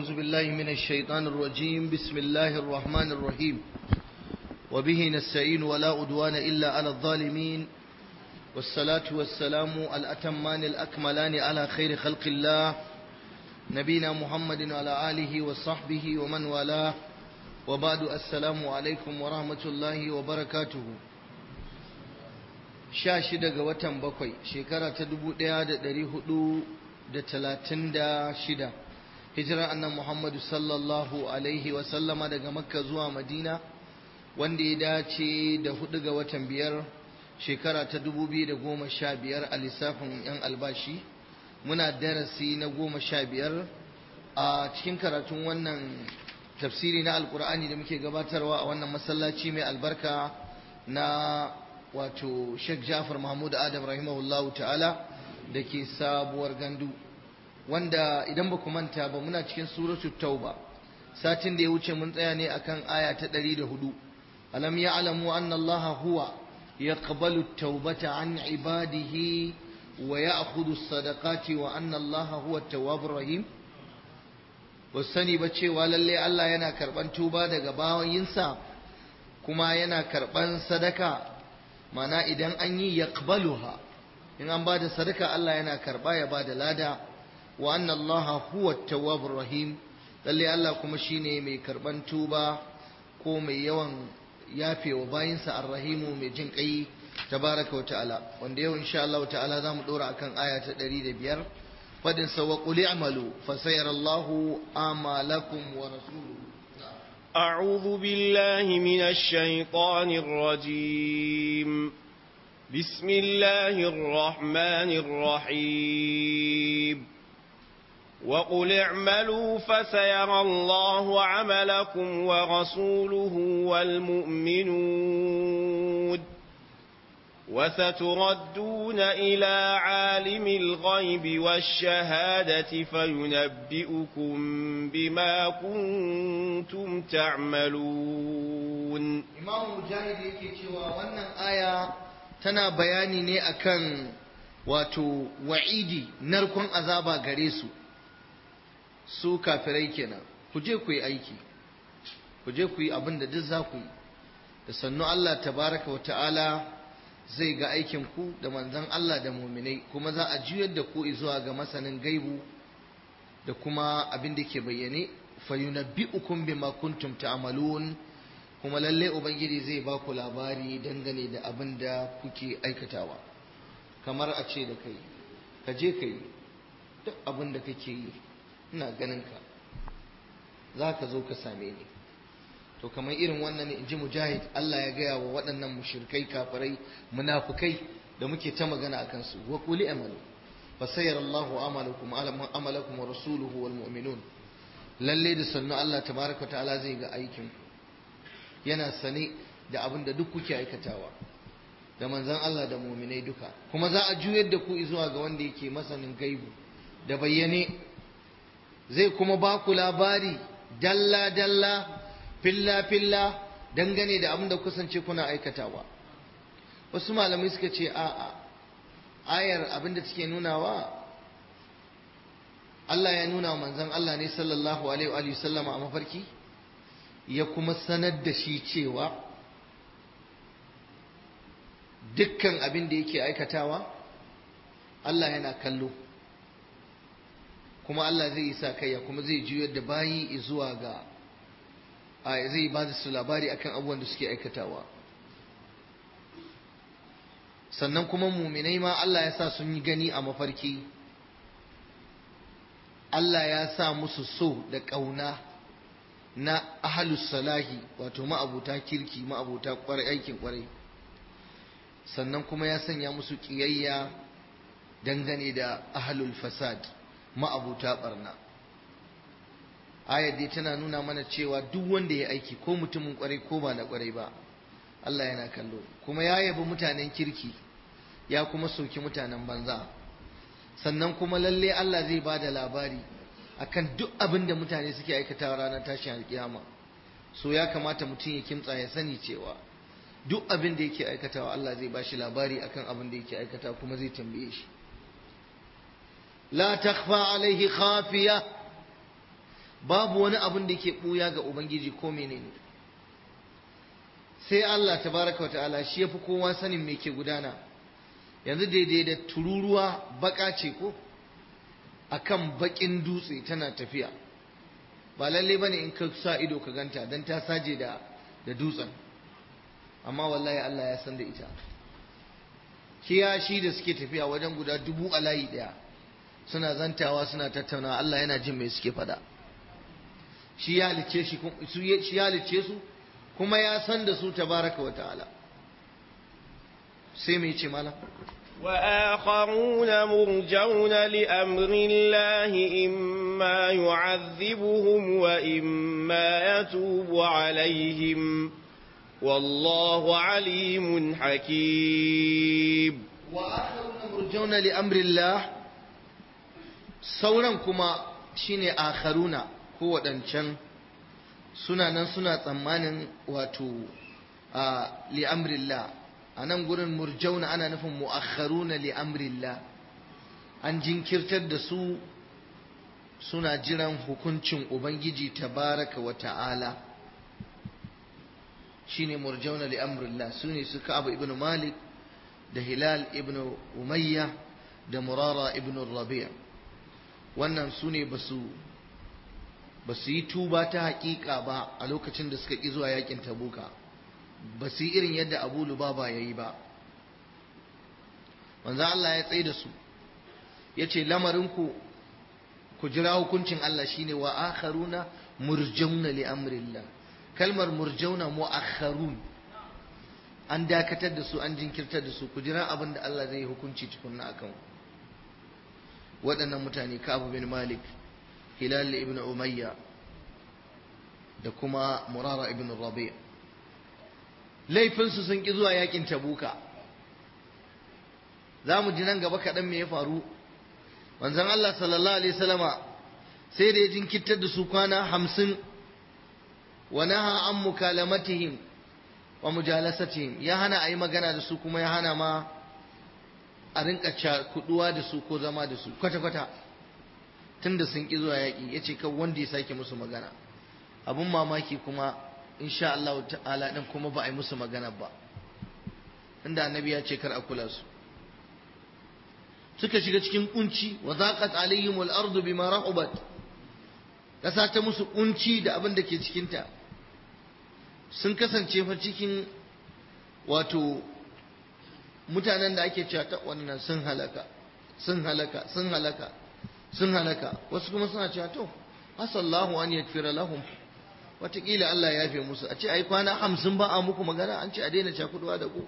أعوذ بالله من الشيطان الرجيم بسم الله الرحمن الرحيم وبه نستعين ولا أدوان إلا على الظالمين والصلاة والسلام الأتمان الأكملان على خير خلق الله نبينا محمد وعلى آله وصحبه ومن والاه وبعد السلام عليكم ورحمة الله وبركاته شاشدة وتم بقي شكرة تدبو ديادة دريه da talatin da shida hijirar annan muhammadu sallallahu alaihi wasallama daga makka zuwa madina wanda ya dace da hudu ga watan biyar shekara ta dubu biyu da goma sha biyar a lissafin yan albashi muna darasi na goma sha biyar a cikin karatun wannan tafsiri na alkur'ani da muke gabatarwa a wannan masallaci mai albarka na wato sheikh jafar mahmud adam rahimahullahu ta'ala da ke sabuwar gandu wanda idan ba ku manta ba muna cikin suratul tauba satin da ya wuce mun tsaya ne akan aya ta 104 alam ya'lamu anna allaha huwa yaqbalu at-taubata an ibadihi wa ya'khudhu as-sadaqati wa anna allaha huwa at-tawwabur rahim sani ba cewa lalle Allah yana karban tuba daga bayinsa kuma yana karban sadaka mana idan an yi yaqbaluha in an bada sadaka Allah yana karba ya bada lada wa anna Allah huwa tawwabur rahim lalle Allah kuma shine mai karban tuba ko mai yawan yafewa bayinsa arrahimu mai jin kai tabaraka wa ta'ala wanda yau insha Allah ta'ala zamu dora akan aya ta 105 fadin sa wa qul i'malu fa sayara Allahu amalakum wa rasuluhu أعوذ بالله من الشيطان الرجيم بسم الله الرحمن الرحيم وقل اعملوا فسيرى الله عملكم ورسوله والمؤمنون وستردون إلى عالم الغيب والشهادة فينبئكم بما كنتم تعملون إمام مجاهد يكي wannan aya tana bayani ne akan wato wa'idi narkon azaba gare su su kafirai kenan ku je ku yi aiki ku je ku yi abin da duk za ku yi da sannu Allah tabaraka wa ta'ala zai ga aikin ku da manzon Allah da muminai kuma za a juyar da ku zuwa ga masanin gaibu da kuma abin da ke bayyane fayunabbi'ukum bima kuntum ta'malun kuma lalle ubangiji zai ba ku labari dangane da abin da kuke aikatawa kamar a ce da kai ka je ka yi duk abin da kake yi ina ganin ka za ka zo ka same ni to kamar irin wannan in ji mujahid Allah ya gaya wa waɗannan mushrikai kafirai munafukai da muke ta magana akan su wa quli amalu fa sayyara Allahu amalakum amalakum wa rasuluhu wal mu'minun lalle da sannu Allah tabaraka wa ta'ala zai ga aikin yana sane da abin da duk kuke aikatawa da manzon Allah da mu'minai duka kuma za a juyar da ku zuwa ga wanda yake masanin gaibu da bayyane zai kuma ba ku labari dalla dalla filla filla dangane da abin da kusance kuna aikatawa wasu malamai suka ce a'a ayar abin da take nunawa Allah ya nuna wa manzon Allah ne sallallahu alaihi wa sallama a mafarki ya kuma sanar da shi cewa dukkan abin da yake aikatawa Allah yana kallo kuma Allah zai sa kaiya kuma zai juyar da bayi zuwa ga zai ba su labari akan abubuwan da suke aikatawa sannan kuma muminai ma Allah ya sa sun yi gani a mafarki Allah ya sa musu so da ƙauna na ahalus salahi wato ma'abuta kirki ma'abuta aikin kwarai sannan kuma ya sanya musu ƙiyayya dangane da ahalul fasad ma'abuta barna ayar dai tana nuna mana cewa duk wanda ya aiki ko mutumin kwarai ko ba na kwarai ba Allah yana kallo kuma ya yabi mutanen kirki ya kuma soki mutanen banza sannan kuma lalle Allah zai ba da labari akan duk abin da mutane suke aikatawa ranar tashin alkiyama so ya kamata mutum ya kimtsa ya sani cewa duk abin da yake aikatawa Allah zai ba shi labari akan abin da yake aikata kuma zai tambaye shi la takhfa alaihi khafiya babu wani abin da yake buya ga ubangiji ko menene sai Allah tabaraka wa ta'ala shi yafi kowa sanin me ke gudana yanzu daidai da tururuwa baka ce ko akan bakin dutse tana tafiya ba lalle bane in ka sa ido ka ganta dan ta saje da da dutsen amma wallahi Allah ya san da ita kiyashi da suke tafiya wajen guda dubu a layi daya suna zantawa suna tattaunawa Allah yana jin mai suke fada shi ya halicce shi shi ya halicce su kuma ya san da su tabaraka wa ta'ala sai mai ce malam وآخرون مرجون لأمر الله إما يعذبهم وإما يتوب عليهم والله عليم حكيم وآخرون مرجون لأمر الله sauran kuma shine akharuna ko waɗancan suna nan suna tsammanin wato a li'amrillah a nan gurin murjauna ana nufin mu'akharuna li'amrillah an jinkirtar da su suna jiran hukuncin ubangiji tabaraka wa ta'ala shine murjauna li'amrillah su ne su ka'ab ibn malik da hilal ibn umayya da murara ibn rabi' wannan su ne ba su yi tuba ta hakika ba a lokacin da suka ƙi zuwa yakin tabuka ba su yi irin yadda abu lubaba ya yi ba wanzan Allah ya tsaye da su ya ce lamarinku ku jira hukuncin Allah shine wa akharuna murjauna li amrillah kalmar murjauna mu'akharun an dakatar da su an jinkirtar da su ku jira abin da Allah zai hukunci tukunna akan waɗannan mutane Ka'ab bin Malik Hilal ibn Umayya da kuma Murara ibn Rabi' laifinsu sun ƙi zuwa yakin Tabuka za mu ji nan gaba kaɗan me ya faru manzon Allah sallallahu alaihi wasallama sai da ya jinkirtar da su kwana hamsin wa naha an mukalamatihim wa mujalasatihim ya hana a yi magana da su kuma ya hana ma a rinka kuduwa da su ko zama da su kwata-kwata tun da sun ƙi zuwa yaƙi ya ce kan wanda ya sake musu magana abun mamaki kuma insha Allah ta'ala ɗin kuma ba a yi musu magana ba inda annabi ya ce kar a kula su suka shiga cikin kunci wa zaqat alaihim al-ardu bima rahubat kasa ta musu kunci da abin da ke cikinta sun kasance fa cikin wato mutanen da ake cewa ta wannan sun halaka sun halaka sun halaka sun halaka wasu kuma suna cewa to asallahu an yakfira lahum wataƙila Allah ya yafe musu a ce ai kwana hamsin ba a muku magana an ce a daina cakuduwa da ku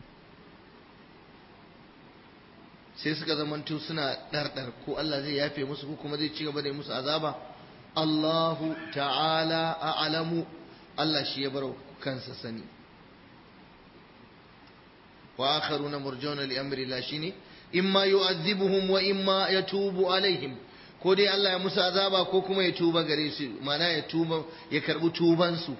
sai suka zamanto suna ɗarɗar ko Allah zai yafe musu ko kuma zai ci gaba da musu azaba Allahu ta'ala a'lamu Allah shi ya bar kansa sani wa akharuna murjauna li amri la shine imma yu'adhibuhum wa imma yatubu alaihim ko dai Allah ya musu azaba ko kuma ya tuba gare su mana ya tuba ya karbi tuban su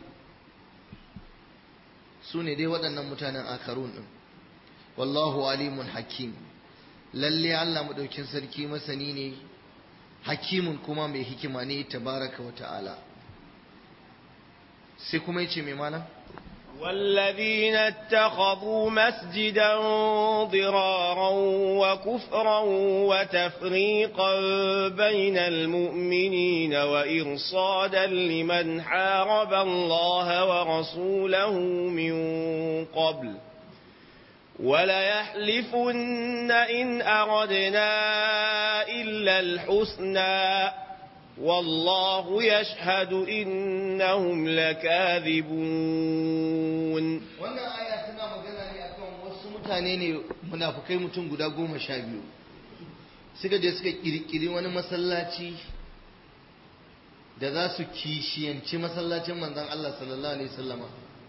su ne dai waɗannan mutanen akharun din wallahu alimun hakim lalle Allah madaukin sarki masani ne hakimun kuma mai hikima ne tabaraka wa ta'ala sai kuma yace mai malam والذين اتخذوا مسجدا ضرارا وكفرا وتفريقا بين المؤمنين وإرصادا لمن حارب الله ورسوله من قبل وليحلفن إن أردنا إلا الحسنى والله يشهد إنهم لكاذبون wannan aya tana magana ne akan wasu mutane ne munafukai mutum guda goma sha biyu suka je suka kirkiri wani masallaci da za su kishiyanci masallacin manzon Allah sallallahu alaihi wasallama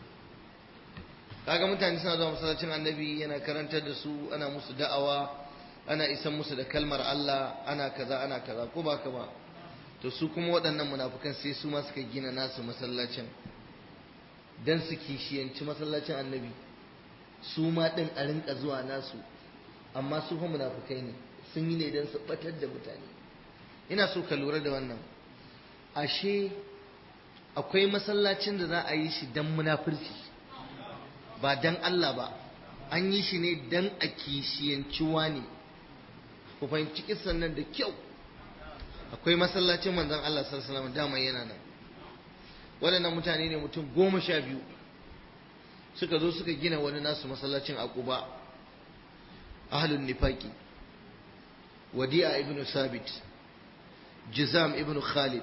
kaga mutane suna zuwa masallacin annabi yana karantar da su ana musu da'awa ana isan musu da kalmar Allah ana kaza ana kaza ko ba ka ba to su kuma waɗannan munafukan sai su ma suka gina nasu masallacin dan su kishiyanci masallacin annabi su ma ɗin a rinka zuwa nasu amma su fa munafukai ne sun yi ne don su ɓatar da mutane ina so ka lura da wannan ashe akwai masallacin da za a yi shi don munafurci ba don Allah ba an yi shi ne don a kishiyanci ne ku fahimci kisan nan da kyau akwai masallacin manzon Allah sallallahu alaihi dama yana nan waɗannan mutane ne mutum goma sha biyu suka zo suka gina wani nasu masallacin a Quba ahlun nifaki wadi'a ibn sabit jizam ibn khalid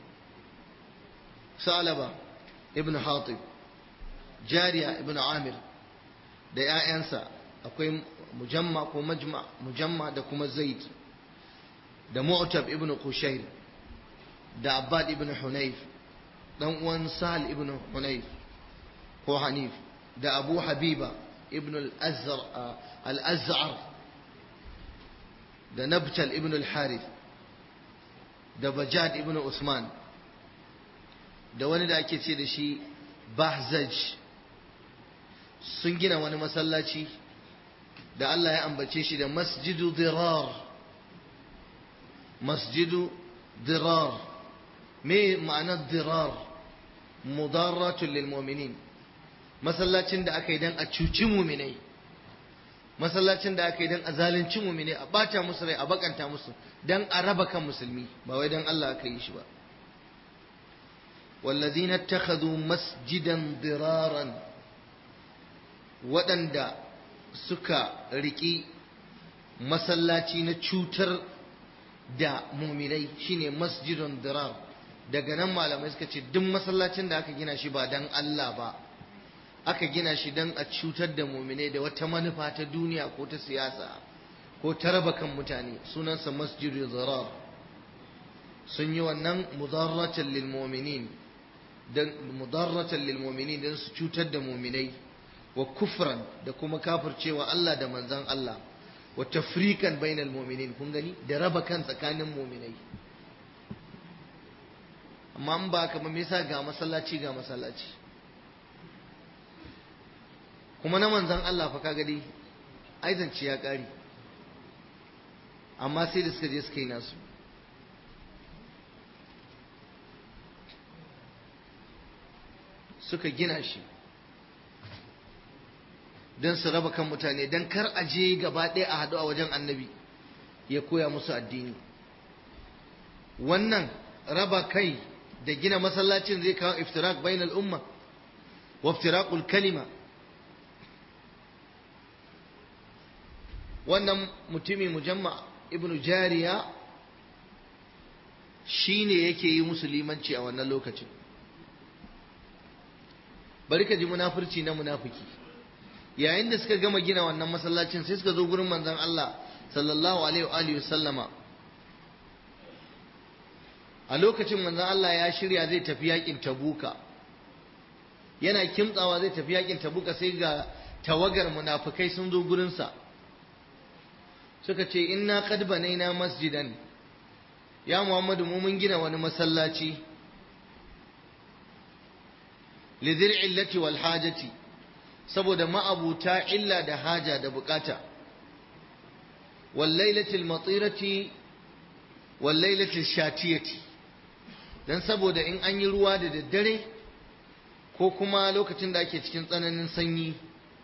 salaba ibn hatib jariya ibn amir da 'ya'yansa akwai mujamma ko majma mujamma da kuma zaid da mu'tab ibn qushair da abbad ibn hunayf dan uwan sahal ibn hunayf ko hanif da abu habiba ibn al-azhar da nabtal ibn al-harith da bajad ibn usman da wani da ake ce da shi bahzaj sun gina wani masallaci da Allah ya ambace shi da masjidu dirar masjidu dirar me ma'anar dirar mudarratun lil mu'minin masallacin da aka yi dan a cuci muminai masallacin da aka yi dan a zalunci muminai a bata musu rai a bakanta musu dan a raba kan musulmi ba wai dan Allah aka yi shi ba والذين اتخذوا مسجدا ضرارا waɗanda suka riƙi masallaci na cutar da muminai shine masjidun dirar daga nan malamai suka ce duk masallacin da aka gina shi ba dan Allah ba aka gina shi dan a cutar da muminai da wata manufa ta duniya ko ta siyasa ko ta raba kan mutane sunansa masjidun dirar sun yi wannan mudarratan lil mu'minin dan mudarratan lil mu'minin dan su cutar da muminai wa kufran da kuma kafircewa Allah da manzan Allah wa tafrikan bainal mu'minin kun gani da raba kan tsakanin mu'minai amma an ba kamar me yasa ga masallaci ga masallaci kuma na manzan Allah fa kaga dai aizanci ya kare amma sai da suka je suka yi nasu suka gina shi don su raba kan mutane don kar a je gaba ɗaya a haɗu a wajen annabi ya koya musu addini wannan raba kai da gina masallacin zai kawo iftirak bainal umma wa iftirakul kalima wannan mutumi mujamma ibnu jariya shi ne yake yi musu limanci a wannan lokacin bari ka ji munafurci na munafiki yayin da suka gama gina wannan masallacin sai suka zo gurin manzon Allah sallallahu alaihi wa alihi sallama a lokacin manzon Allah ya shirya zai tafi yakin Tabuka yana kimtsawa zai tafi yakin Tabuka sai ga tawagar munafikai sun zo gurin sa suka ce inna qad banaina masjidan ya Muhammadu mu mun gina wani masallaci lidhil illati wal hajati saboda ma'abuta illa da haja da bukata wallailatul matirati wallailatul shatiyati dan saboda in an yi ruwa da daddare ko kuma lokacin da ake cikin tsananin sanyi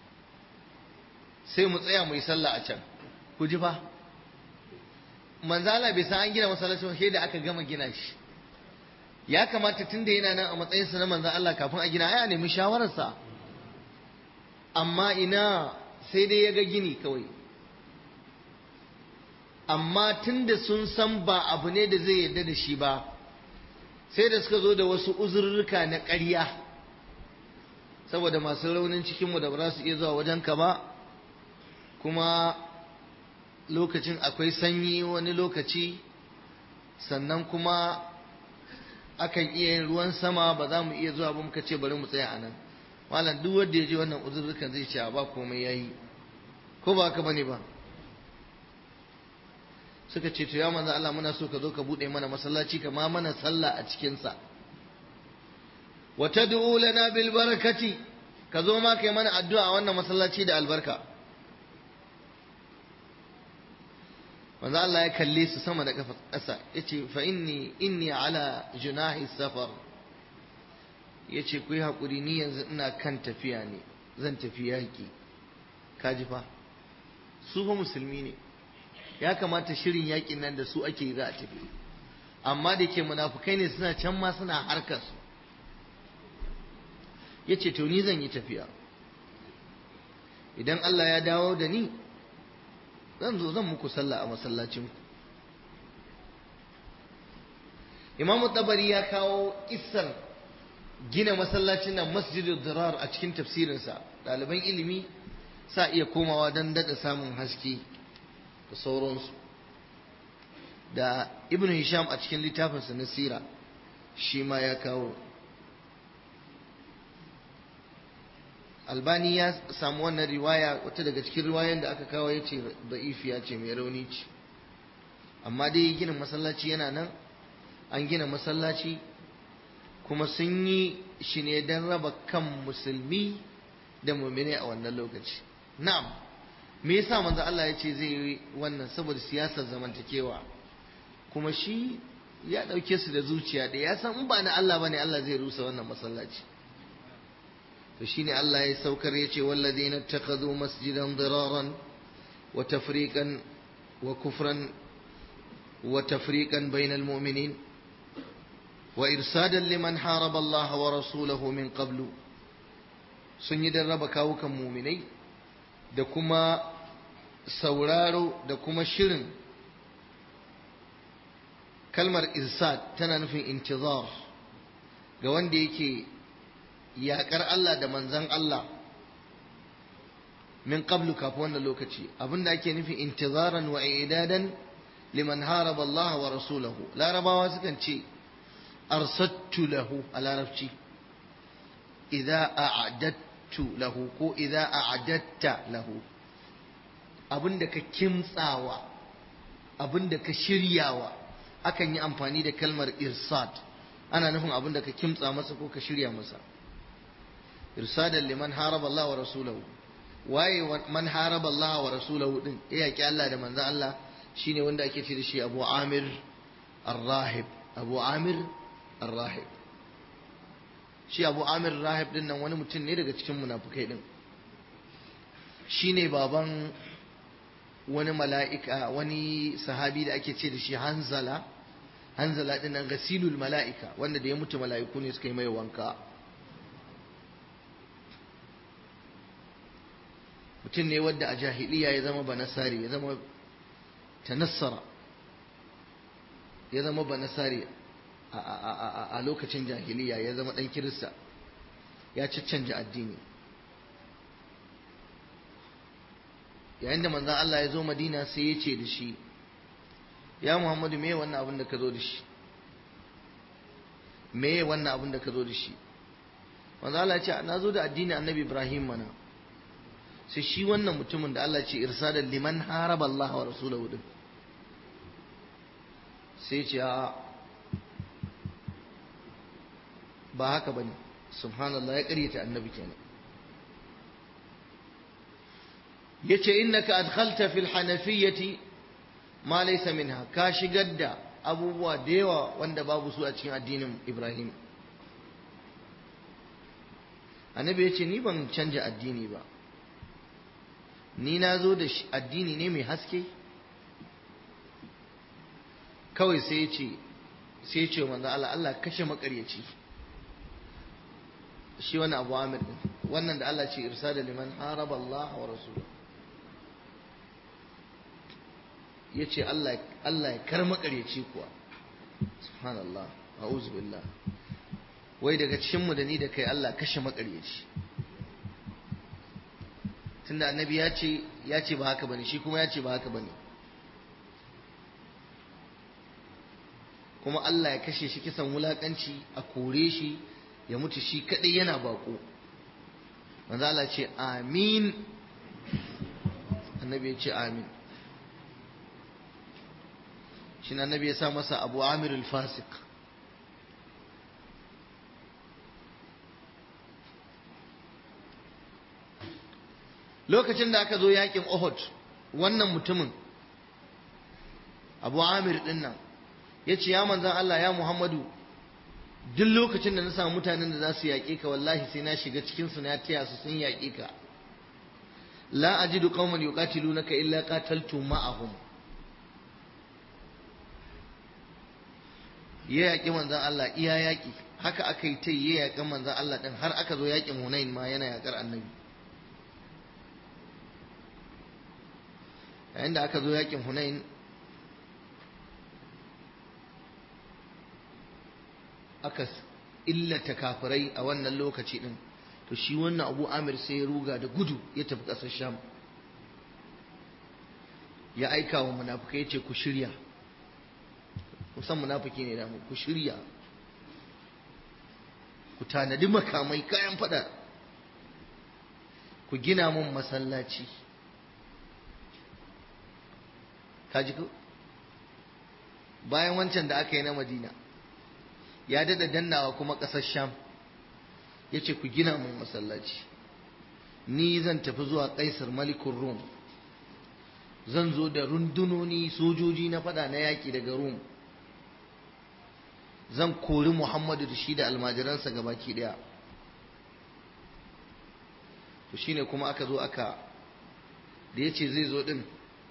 sai mu tsaya mu yi sallah a can ku ji fa manzala bai san an gina masallacin sai da aka gama gina shi ya kamata tunda yana nan a matsayinsa na manzan Allah kafin a gina ai a nemi shawararsa amma ina sai dai ya ga gini kawai amma tunda sun san ba abu ne da zai yarda da shi ba sai da suka zo da wasu uzurruka na ƙarya saboda masu raunin cikinmu da ba za su iya zuwa wajenka ba kuma lokacin akwai sanyi wani lokaci sannan kuma akan iya yin ruwan sama ba za mu iya zuwa ba muka ce bari mu tsaya a nan malam duk wanda ya je wannan uzurrukan zai ce ba komai yayi ko ba haka bane ba suka ce to ya manzo Allah muna so ka zo ka bude mana masallaci ka ma mana sallah a cikin sa wa tad'u lana bil barakati ka zo ma kai mana addu'a a wannan masallaci da albarka manzo Allah ya kalle su sama da kafa ƙasa yace fa inni inni ala junahi safar yace ku yi hakuri ni yanzu ina kan tafiya ne zan tafi yaki kaji fa su fa musulmi ne ya kamata shirin yakin nan da su ake yi za a tafi amma da ke munafukai ne suna can ma suna harkar su yace to ni zan yi tafiya idan Allah ya dawo da ni zan zo zan muku sallah a masallacinku imamu tabari ya kawo kissar gina masallacin nan masjidul dirar a cikin tafsirinsa ɗaliban ilimi sa iya komawa don daɗa samun haske da sauransu da ibn hisham a cikin littafinsa na sira shi ma ya kawo albani ya samu wannan riwaya wata daga cikin riwayoyin da aka kawo ya ce da'ifiya ce mai rauni ce amma dai gina masallaci yana nan an gina masallaci kuma sun yi shi ne don raba kan musulmi da mumine a wannan lokaci na'am me yasa manzo Allah ya ce zai yi wannan saboda siyasar zamantakewa kuma shi ya ɗauke su da zuciya da ya san in ba na Allah bane Allah zai rusa wannan masallaci to shine Allah ya saukar ya ce walladheena ittakhadhu masjidan diraran wa tafriqan wa kufran wa tafriqan bainal mu'minin wa irsadan liman haraba Allah wa rasulahu min qablu sun yi raba kawukan muminai da kuma sauraro da kuma shirin kalmar irsad tana nufin intizar ga wanda yake yaƙar Allah da manzan Allah min qablu kafin wannan lokaci abinda ake nufi intizaran wa idadan liman haraba Allah wa rasulahu larabawa sukan ce arsattu lahu a larabci idza a'adattu lahu ko idza a'adatta lahu abinda ka kimtsawa abinda ka shiryawa akan yi amfani da kalmar irsad ana nufin abinda ka kimtsa masa ko ka shirya masa irsadan liman haraba Allah wa rasulahu waye man haraba Allah wa rasulahu din ya yaki Allah da manzon Allah shine wanda ake ce da shi Abu Amir Ar-Rahib Abu Amir Ar-Rahib shi Abu Amir Ar-Rahib din nan wani mutum ne daga cikin munafukai din shine baban wani mala'ika wani sahabi da ake ce da shi Hanzala Hanzala din nan gasilul mala'ika wanda da ya mutu mala'iku ne suka yi mai wanka mutum ne wadda a jahiliya ya zama banasari ya zama tanassara ya zama banasari a lokacin jahiliya ya zama ɗan kirista ya caccanja addini yayin da manzan Allah ya zo madina sai ya ce da shi ya muhammadu me wannan abin da ka zo da shi me wannan abin da ka zo da shi manzan Allah ya ce na zo da addini annabi ibrahim mana sai shi wannan mutumin da Allah ce irsadan liman haraba Allah wa rasulahu din sai ce a ba haka bane subhanallah ya karyata annabi kenan yace innaka adkhalta fil hanafiyyati ma laysa minha ka shigar da abubuwa da yawa wanda babu su a cikin addinin Ibrahim annabi yace ni ban canja addini ba ni na zo da addini ne mai haske kawai sai ce sai ce manzo Allah Allah kashe makaryaci shi wani abu amir din wannan da Allah ce irsa da liman haraba Allah wa rasul ya ce Allah Allah ya kar makaryaci kuwa subhanallah a'udhu billah wai daga cikin mu da ni da kai Allah kashe makaryaci tunda annabi ya ce ya ce ba haka bane shi kuma ya ce ba haka bane kuma Allah ya kashe shi kisan wulakanci a kore shi ya mutu shi kadai yana bako manzo Allah ce amin annabi ya ce amin shi annabi ya sa masa abu amir al-fasik lokacin da aka zo yakin Uhud wannan mutumin abu amir din nan ya ce ya manzan Allah ya muhammadu duk lokacin da na samu mutanen da za su yaƙe ka wallahi sai na shiga cikinsu na taya su sun yaƙe ka la ajidu qauman yuqatilunaka illa qataltu ma'ahum ya yaƙi manzan Allah iya yaƙi haka aka yi ta ya yaƙi manzan Allah ɗin har aka zo yaƙin Hunain ma yana yaƙar annabi yayin da aka zo yaƙin Hunain aka illata kafirai a wannan lokaci ɗin to shi wannan abu amir sai ya ruga da gudu ya tafi ƙasar sham ya aika wa munafukai ya ce ku shirya kusan munafiki ne damu ku shirya ku tanadi makamai kayan fada ku gina mun masallaci kaji ku bayan wancan da aka yi na madina ya dada dannawa kuma ƙasar sham ya ce ku gina mun masallaci ni zan tafi zuwa kaisar malikun rum zan zo da rundunoni sojoji na fada na yaƙi daga rum zan kori Muhammadu da shi da almajiransa gabaki daya to shine kuma aka zo aka da ya ce zai zo din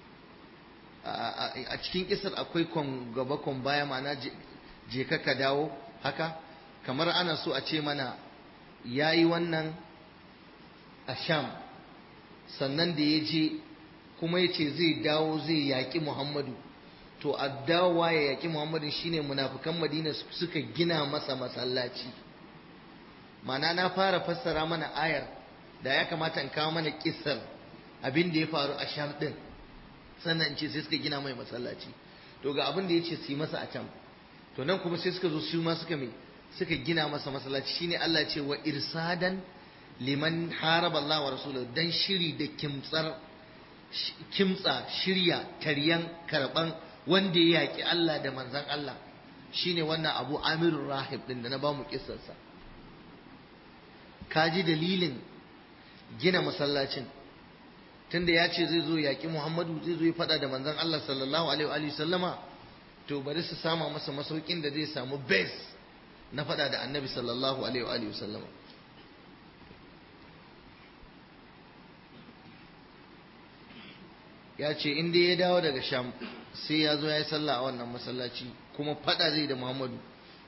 a cikin kisar akwai kon gaba kon baya mana je ka dawo haka kamar ana so a ce mana ya yi wannan a sham sannan da ya je kuma ya ce zai dawo zai yaƙi muhammadu to addawa ya yaƙi muhammadin shine munafukan madina suka gina masa masallaci mana na fara fassara mana ayar da ya kamata in kawo mana kissar abin da ya faru a sham din sannan ce sai suka gina mai masallaci to ga abin da ya ce su yi masa a can to nan kuma sai suka zo su ma suka mai suka gina masa masallaci shine Allah ce wa irsadan liman haraba Allah wa rasuluhu dan shiri da kimtsar kimtsa shirya taryan karban wanda ya yaƙi Allah da manzan Allah shine wannan abu amirul rahib din da na bamu kissarsa ka ji dalilin gina masallacin tunda ya ce zai zo yaƙi Muhammadu zai zo ya faɗa da manzan Allah sallallahu alaihi wa sallama to bari su sama masa masaukin da zai samu base na faɗa da annabi sallallahu alaihi wa sallama ya ce in dai ya dawo daga sham sai ya zo ya yi sallah a wannan masallaci kuma fada zai da muhammadu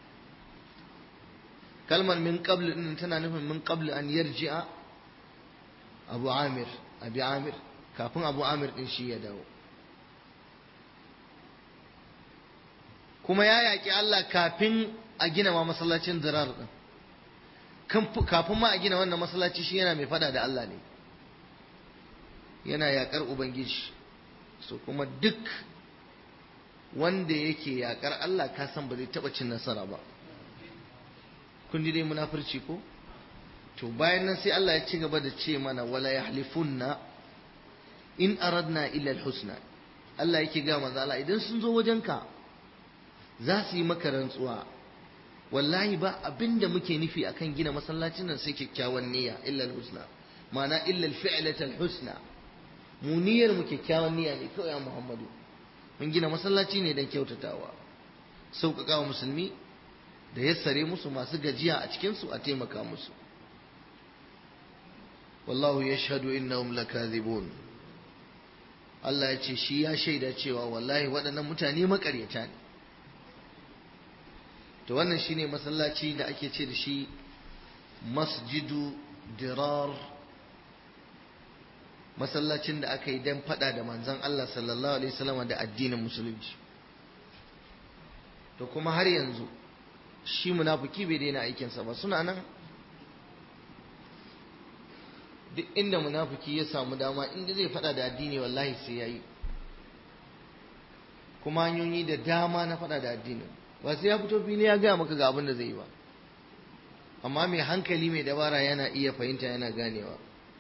kalmar min qabl din tana nufin min qabl an yarji'a abu amir abi amir kafin abu amir din shi ya dawo kuma ya yaƙi Allah kafin a gina ma masallacin zirar din kafin ma a gina wannan masallaci shi yana mai fada da Allah ne yana yaƙar ubangiji so kuma duk wanda yake yakar Allah ka san ba zai taba cin nasara ba kun ji dai munafurci ko to bayan nan sai Allah ya ci gaba da ce mana wala yahlifunna in aradna illa alhusna Allah yake ga manzo Allah idan sun zo wajenka za su yi maka rantsuwa wallahi ba abinda muke nufi akan gina masallacin nan sai kyakkyawan niyya illa alhusna ma'ana illa alfi'lata alhusna mu niyyar mu kyakkyawan niyya ne kawai Muhammadu mun gina masallaci ne don kyautatawa sauƙaƙa wa musulmi da yassare musu masu gajiya a cikinsu a taimaka musu wallahu ya shahadu innahum lakazibun Allah ya ce shi ya shaida cewa wallahi waɗannan mutane makaryata ne to wannan shine masallaci da ake ce da shi masjidu dirar masallacin da aka yi don fada da manzon Allah sallallahu alaihi wasallam da addinin musulunci to kuma har yanzu shi munafiki bai daina aikinsa ba suna nan duk inda munafiki ya samu dama inda zai fada da addini wallahi sai yayi kuma hanyoyi da dama na fada da addini ba sai ya fito fili ya gaya maka ga abin da zai yi ba amma mai hankali mai dabara yana iya fahimta yana ganewa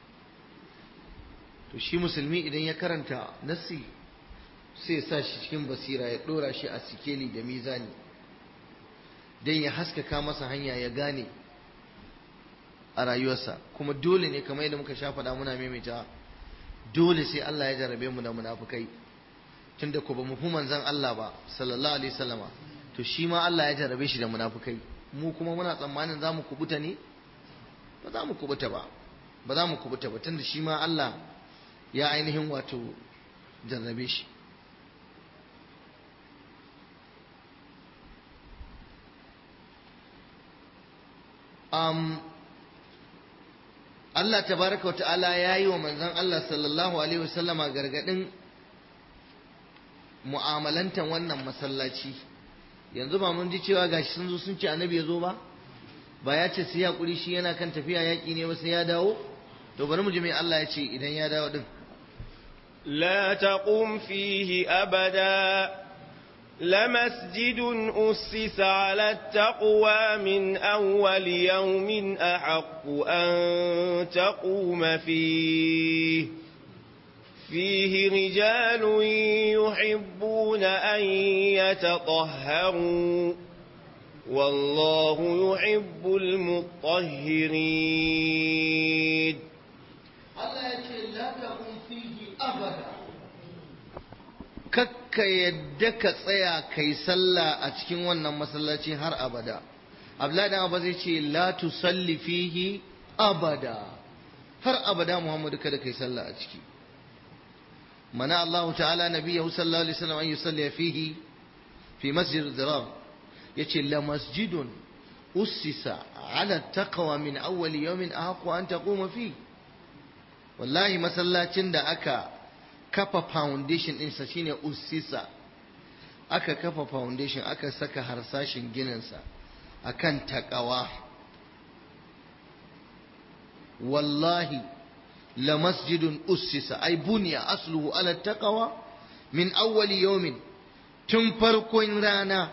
to shi musulmi idan ya karanta nassi sai ya sa shi cikin basira ya dora shi a sikeli da mizani don ya haskaka masa hanya ya gane a rayuwarsa kuma dole ne kamar yadda muka sha faɗa muna maimaita dole sai Allah ya jarabe mu da munafukai tunda ko ba mu fi manzon Allah ba sallallahu alaihi wasallama to shi ma Allah ya jarabe shi da munafukai mu kuma muna tsammanin za mu kubuta ne ba za mu kubuta ba ba za mu kubuta ba tunda shi ma Allah ya ainihin wato jarrabe shi um, Allah tabaraka wa ta'ala ya yi wa manzon Allah sallallahu alaihi wasallama gargadin mu'amalantan wannan masallaci yanzu ba mun ji cewa gashi sun zo sun ce annabi ya zo ba ba ya ce sai hakuri shi yana kan tafiya yaƙi ne ba sai ya dawo to bari mu ji mai Allah ya ce idan ya dawo din لا تقم فيه أبدا لمسجد أسس على التقوى من أول يوم أحق أن تقوم فيه فيه رجال يحبون أن يتطهروا والله يحب المطهرين Allah ya ce la taqum fihi abada kakka yadda ka tsaya kai sallah a cikin wannan masallaci har abada Abdullahi dan Abba zai ce la tusalli fihi abada har abada Muhammadu kada kai sallah a ciki mana Allah ta'ala nabiyahu sallallahu alaihi wasallam an yusalli fihi fi masjid dirar yace la masjidun ussisa ala taqwa min awwal yawmin ahqqu an taquma fihi wallahi masallacin da aka kafa foundation ɗinsa shine usisa aka kafa foundation aka saka harsashin gininsa akan takawa wallahi la masjidun usisa ay buniya asluhu ala taqwa min awwali yawmin tun farkon rana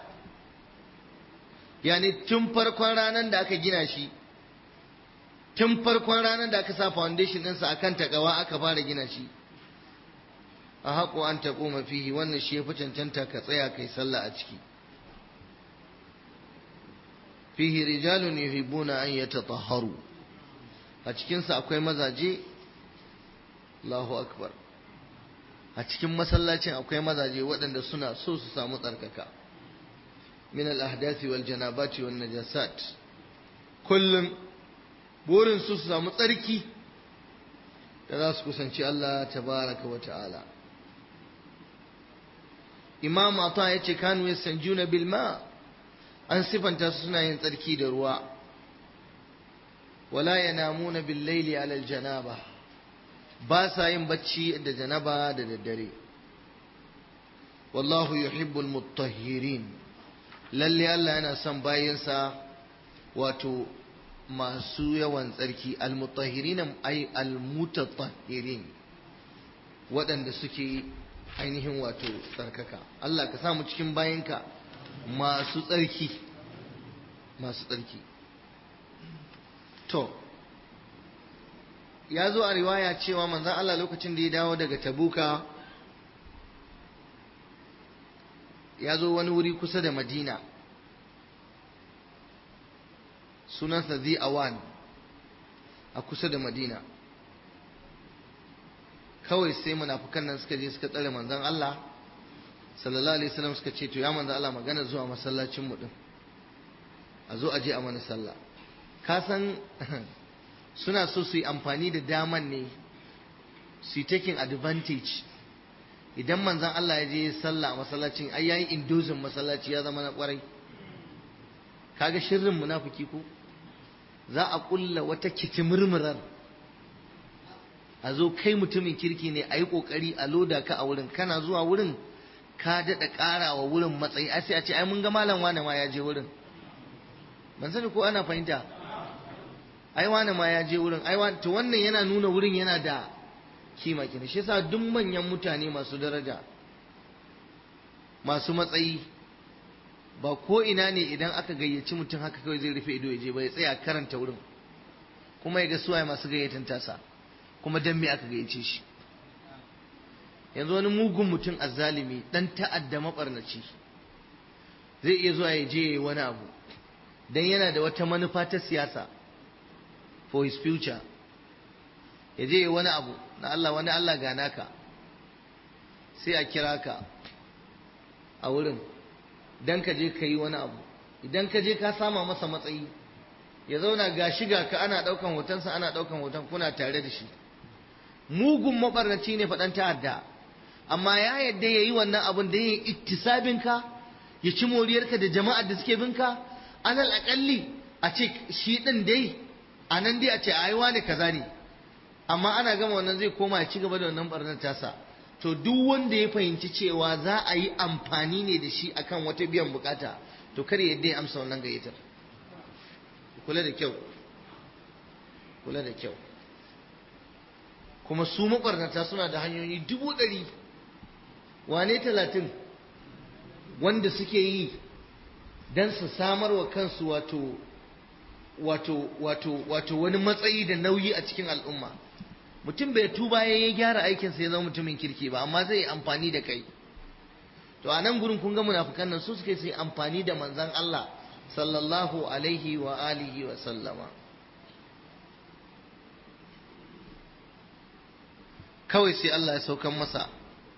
yani tun farkon ranar da aka gina shi tun farkon ranar da aka sa foundation ɗinsa a kan takawa aka fara gina shi a haƙo an taƙo mafihi wannan shi ya fi cancanta ka tsaya kai sallah a ciki fihi rijalun yuhibbuna an yatatahharu a cikinsa akwai mazaje Allahu akbar a cikin masallacin akwai mazaje waɗanda suna so su samu tsarkaka min al-ahdathi wal janabati wan najasat kullum burin su su samu tsarki da za su kusanci Allah tabaraka wa ta'ala imam ata ya ce kanu yasanjuna bil ma an sifanta su suna yin tsarki da ruwa wala yanamuna bil laili ala al janaba ba sa yin bacci da janaba da daddare wallahu yuhibbul mutahhirin lalle Allah yana son bayinsa wato masu yawan tsarki almutahirin ay almutatahirin waɗanda suke ainihin wato tsarkaka Allah ka samu cikin bayanka masu tsarki masu tsarki to ya zo a riwaya cewa manzan Allah lokacin da ya dawo daga tabuka ya zo wani wuri kusa da madina sunansa zi awan a kusa da madina kawai sai munafukan nan suka je suka tsare manzon Allah sallallahu alaihi wasallam suka ce to ya manzon Allah magana zuwa masallacin mu din a zo a je a mana sallah ka san suna so su yi amfani da daman ne su yi taking advantage idan manzon Allah ya je sallah a masallacin ai yayi indozin masallaci ya zama na kwarai kaga shirrin munafiki ko za a kulla wata kitimurmurar a zo kai mutumin kirki ne a yi ƙoƙari a loda ka a wurin kana zuwa wurin ka daɗa ƙara wa wurin matsayi a sai a ce ai mun ga malam wane ma ya je wurin ban sani ko ana fahimta ai wane ma ya je wurin ai to wannan yana nuna wurin yana da kima kina shi yasa duk manyan mutane masu daraja masu matsayi ba ko ina ne idan aka gayyaci mutum haka kawai zai rufe ido ya je ba ya tsaya karanta wurin kuma ya ga suwaye masu gayyatan tasa kuma dan me aka gayyace shi yanzu wani mugun mutum azzalimi dan ta'adda mabarnaci zai iya zuwa ya je yayi wani abu dan yana da wata manufa ta siyasa for his future ya je yayi wani abu na Allah wani Allah gana ka sai a kira ka a wurin dan ka je ka yi wani abu idan ka je ka sama masa matsayi ya zauna ga shiga ka ana ɗaukan hotonsa ana ɗaukan hoton kuna tare da shi mugun mabarnaci ne faɗan ta'adda amma ya yadda ya yi wannan abin da ya yi ittisabinka ya ci moriyarka da jama'ar da suke binka alal aƙalli a ce shi ɗin dai a nan dai a ce a yi ne kaza ne amma ana gama wannan zai koma ya ci gaba da wannan barnar tasa to duk wanda ya fahimci cewa za a yi amfani ne da shi akan wata biyan bukata to kar yadda ya amsa wannan gayyatar kula da kyau kula da kyau kuma su makwarnata suna da hanyoyi dubu ɗari wane talatin wanda suke yi don su samar wa kansu wato wato wato wato wani matsayi da nauyi a cikin al'umma mutum bai tuba ya yi gyara aikinsa ya zama mutumin kirki ba amma zai yi amfani da kai to a nan gurin kun ga munafukan nan su suke sai amfani da manzan Allah sallallahu alaihi wa alihi wa sallama kawai sai Allah ya saukan masa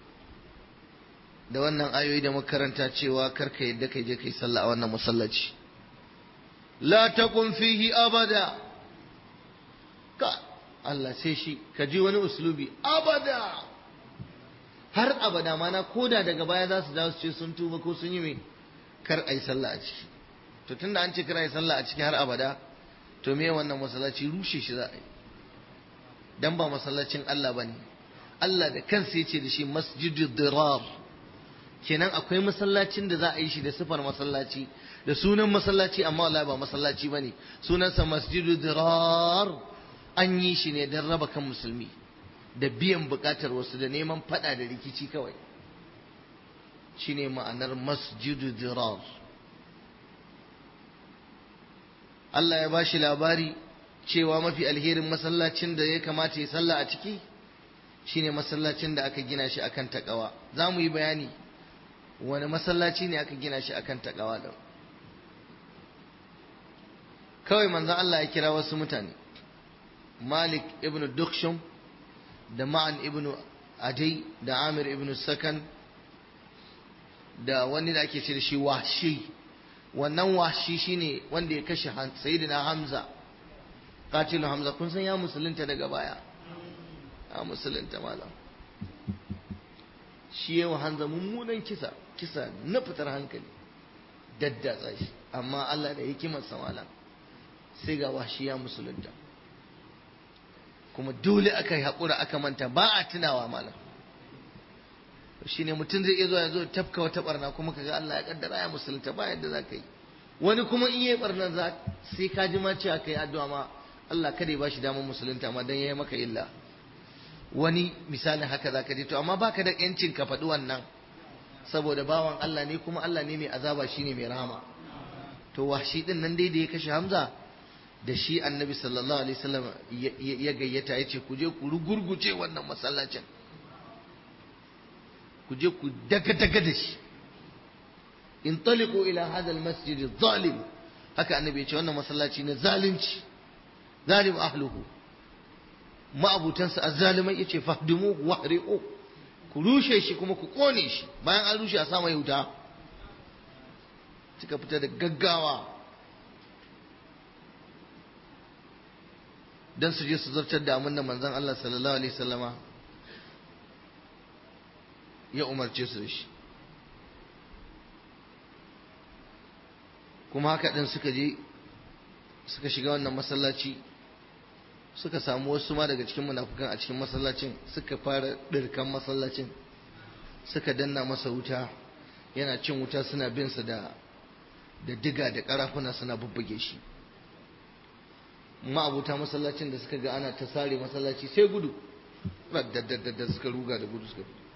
da wannan ayoyi da makaranta cewa karka yadda kai je kai sallah a wannan masallaci la takun fihi abada ka Allah sai shi ka ji wani uslubi abada har abada mana koda daga baya za su dawo su ce sun tuba ko sun yi mai kar a yi sallah a ciki to tunda an ce kar a yi sallah a ciki har abada to me wannan masallaci rushe shi za a yi dan ba masallacin Allah bane Allah da kansa yace da shi masjidu dirar kenan akwai masallacin da za a yi shi da sifar masallaci da sunan masallaci amma wallahi ba masallaci bane sunansa masjidu dirar an yi shi ne don raba kan musulmi da biyan bukatar wasu da neman fada da rikici kawai shine ma'anar masjidu dirar Allah ya ba shi labari cewa mafi alherin masallacin da ya kamata ya salla a ciki shine masallacin da aka gina shi akan takawa za mu yi bayani wani masallaci ne aka gina shi akan takawa da kawai manzon Allah ya kira wasu mutane Malik ibn Dukshum da Ma'an ibn Adai da Amir ibn Sakan da wani da ake ce da shi Wahshi wannan Wahshi shine wanda ya kashe Sayyidina Hamza katilu Hamza kun san ya musulunta daga baya a musulunta malam shi yawa Hamza mummunan kisa kisa na fitar hankali daddatsa shi amma Allah da hikimarsa malam sai ga Wahshi ya musulunta kuma dole aka yi haƙura aka manta ba a tunawa malam shi ne mutum zai iya zuwa ya zo tafka wata barna kuma kaga Allah ya kaddara ya musulunta ba yadda za ka yi wani kuma in yi barna za sai ka ji ma cewa ka yi addu'a ma Allah kada ya ba shi damar musulunta ma dan ya yi maka illa wani misalin haka za ka ji to amma baka da yancin ka faɗi wannan saboda bawan Allah ne kuma Allah ne mai azaba shine mai rahama to washi din nan dai da ya kashe Hamza da shi annabi sallallahu alaihi wasallam ya gayyata ya ce ku je ku rugurguce wannan masallacin ku je ku daga-daga da shi in taliku ila hadha almasjid zalim haka annabi ya ce wannan masallaci na zalunci zalim ahluhu ma'abutansa azzalimai ya ce fahdimu wahri'u ku rushe shi kuma ku kone shi bayan an rushe a sa mai wuta suka fita da gaggawa don su je su zartar da amin da manzon Allah sallallahu alaihi wasallama ya umarce su da shi kuma haka din suka je suka shiga wannan masallaci suka samu wasu ma daga cikin munafukan a cikin masallacin suka fara ɗirkan masallacin suka danna masa wuta yana cin wuta suna bin sa da da diga da karafuna suna bubbuge shi ma'abuta masallacin da suka ga ana ta sare masallaci sai gudu da suka ruga da gudu suka fito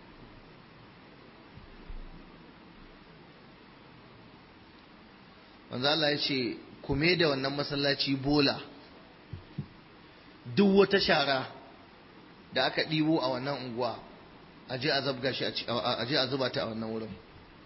wanzu Allah ya ce kume da wannan masallaci bola duk wata shara da aka ɗibo a wannan unguwa a je a zabga shi a je a zuba ta a wannan wurin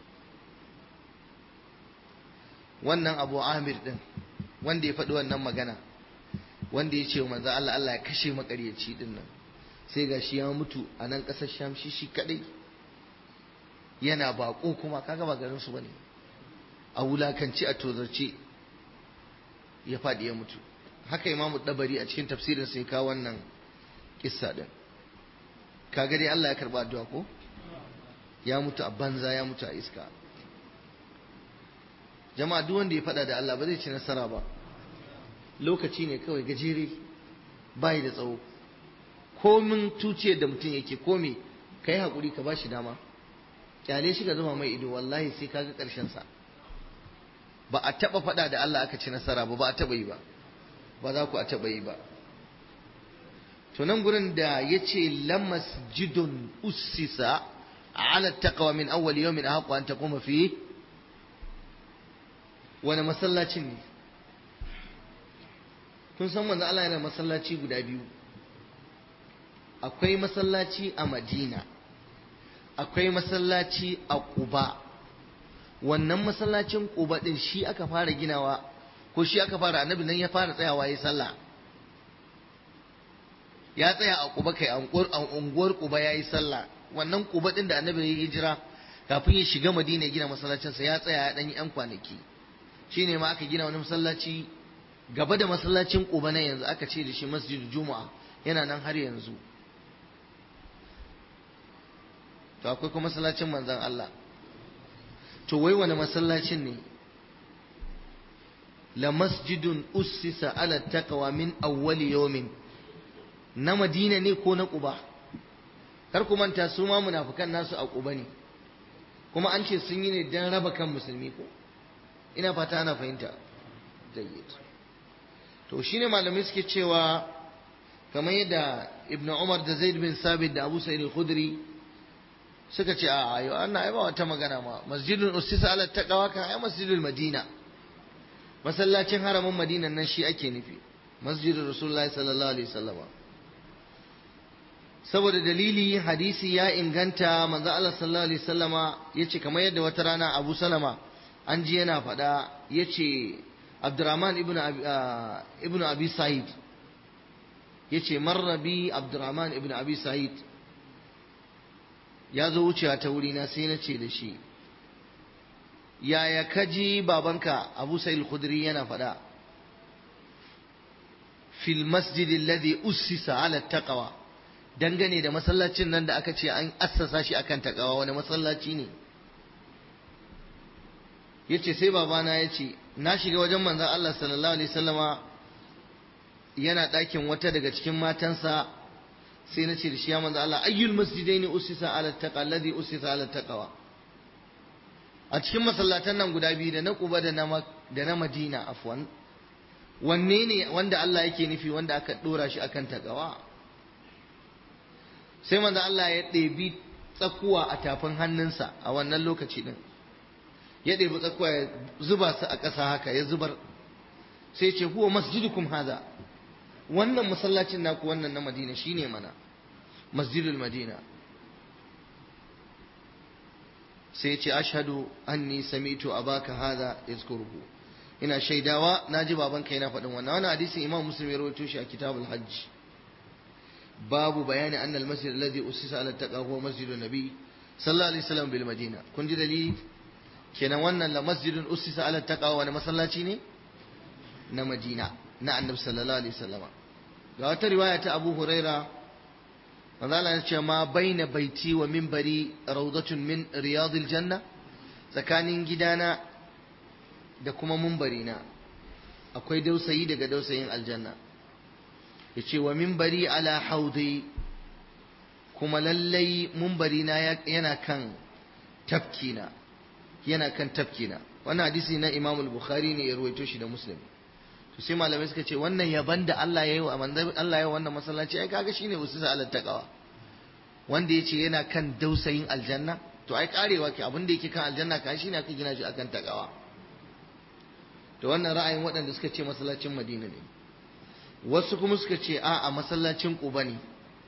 wannan abu amir din wanda ya faɗi wannan magana wanda ya ce wa manzo Allah Allah ya kashe makaryaci din nan sai ga shi ya mutu a nan ƙasar Sham shi shi kadai yana bako kuma kaga ba garin su bane a wulakanci a tozarce ya faɗi ya mutu haka imamu dabari a cikin tafsirin sai kawo wannan kissa din kaga dai Allah ya karba addu'a ko ya mutu a banza ya mutu a iska jama'a duk wanda ya faɗa da Allah ba zai ci nasara ba lokaci ne kawai gajere bai da tsawo komin tuciyar da mutum yake komi ka yi haƙuri ka ba shi dama kyale shi ka zama mai ido wallahi sai ka ga ƙarshensa ba a taɓa faɗa da Allah aka ci nasara ba ba a taɓa yi ba ba za ku a taɓa yi ba to nan gurin da ya ce lamas jidon ussisa ala taqwa min awwal yawmin ahqqu an taquma fi wani masallacin ne kun san manzo Allah yana masallaci guda biyu akwai masallaci a Madina akwai masallaci a Quba wannan masallacin Quba din shi aka fara ginawa ko shi aka fara annabi nan ya fara tsayawa yayin sallah ya tsaya a Quba kai a unguwar Quba yayi sallah wannan Quba din da annabi ya hijira kafin ya shiga Madina ya gina masallacinsa ya tsaya ya dan yi yan kwanaki shine ma aka gina wani masallaci gaba da masallacin Quba na yanzu aka ce da shi Masjid Juma'a yana nan har yanzu to akwai kuma masallacin manzon Allah to wai wani masallacin ne la masjidun ussisa ala taqwa min awwali yawmin na Madina ne ko na Quba kar ku manta su ma munafikan nasu a Quba ne kuma an ce sun yi ne dan raba kan musulmi ko ina fata ana fahimta jayyid to shine malamai suke cewa kamar yadda ibnu umar da zaid bin sabit da abu sa'id al-khudri suka ce a ayo annan ai ba wata magana ma masjidun ustisa ala taqwa kan ai masjidul madina masallacin haramin madinan nan shi ake nufi masjidul rasulullahi sallallahu alaihi wasallam saboda dalili hadisi ya inganta manzo Allah sallallahu alaihi wasallama yace kamar yadda wata rana Abu Salama an ji yana faɗa yace Abdurrahman ibn ibn Abi Sa'id yace marra bi Abdurrahman ibn Abi Sa'id ya zo wucewa ta wuri na sai na ce da shi yaya kaji babanka Abu Sa'id al-Khudri yana faɗa fil masjid alladhi ussisa ala taqwa dangane da masallacin nan da aka ce an assasa shi akan takawa wani masallaci ne yace sai babana ya ce na shiga wajen manzon Allah sallallahu alaihi wasallama yana ɗakin wata daga cikin matansa sai na ce da shi ya manzon Allah ayyul masjidaini ussisa ala taqa alladhi ussisa ala taqwa a cikin masallatan nan guda biyu da na Quba da na da na Madina afwan wanne ne wanda Allah yake nufi wanda aka dora shi akan takawa sai manzo Allah ya ɗebi tsakuwa a tafin hannunsa a wannan lokaci ɗin ya ɗebi tsakuwa ya zuba su a ƙasa haka ya zubar sai ce huwa masjidukum haza wannan masallacin naku wannan na madina shine mana masjidul madina sai ce ashhadu anni sami'tu abaka hadha yazkuruhu ina shaidawa naji babanka yana faɗin wannan wannan hadisin imam muslim ya rawaito shi a kitabul hajj باب بيان أن المسجد الذي أسس على التقوى هو مسجد النبي صلى الله عليه وسلم بالمدينة كن دليل كنا وانا لمسجد أسس على التقوى وانا مسلاتي ne na Madina na Annabi sallallahu alaihi wasallam ga wata riwaya ta Abu Huraira manzo Allah ya ce ma baina baiti wa minbari rawdatun min riyadil janna tsakanin gidana da kuma munbarina akwai dausayi daga dausayin aljanna yace wa minbari ala haudi kuma lallai munbari na yana kan tafkina yana kan tafkina wannan hadisi na Imam al-Bukhari ne ya ruwaito shi da Muslim to sai malamai suka ce wannan yaban da Allah ya yi wa manzon Allah ya yi wannan masallaci ai kaga shine ususa ala taqwa wanda yace yana kan dausayin aljanna to ai karewa ke abin da yake kan aljanna ka shine aka gina shi akan taqwa to wannan ra'ayin waɗanda suka ce masallacin Madina ne wasu kuma suka ce a a masallacin Quba ne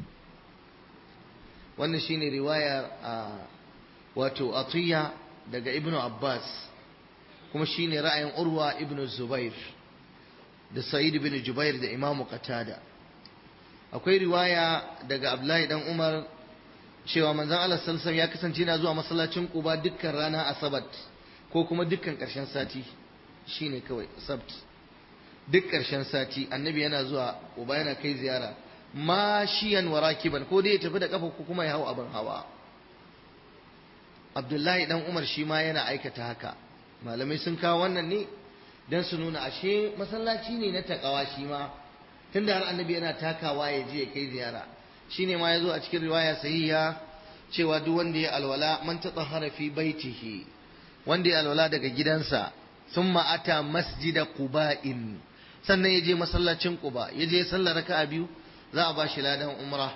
wannan shine riwayar wato Atiya daga Ibn Abbas kuma shine ra'ayin Urwa ibn Zubair da Sa'id ibn Jubair da Imam Qatada akwai riwaya daga Abdullahi dan Umar cewa manzon Allah sallallahu ya kasance yana zuwa masallacin Quba dukkan rana Asabat ko kuma dukkan ƙarshen sati shine kawai Sabt duk ƙarshen sati annabi yana zuwa Quba yana kai ziyara mashiyan wa rakiban ko dai ya tafi da kafa ko kuma ya hau abin hawa Abdullahi dan Umar shi ma yana aikata haka malamai sun kawo wannan ne dan su nuna ashe masallaci ne na takawa shi ma tunda har annabi yana takawa ya je ya kai ziyara shine ma yazo a cikin riwaya sahiha cewa duk wanda ya alwala man tatahhara fi baitihi wanda ya alwala daga gidansa thumma ata masjida quba'in sannan ya je masallacin quba ya je sallar raka'a biyu za a bashi ladan umra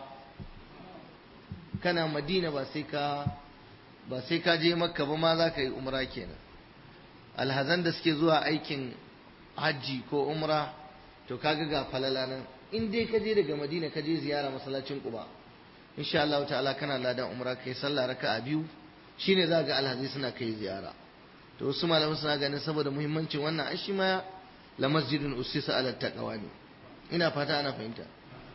kana madina ba sai ka ba sai ka je makka ba ma za ka yi umra kenan alhazan da suke zuwa aikin hajji ko umra to kaga ga falala nan in dai ka je daga madina ka je ziyara masallacin quba insha Allah ta'ala kana ladan umra kai sallah raka'a biyu shine za ga alhazai suna kai ziyara to wasu malaman suna ganin saboda muhimmancin wannan ai shi ma la masjidun usisa ala taqwa ne ina fata ana fahimta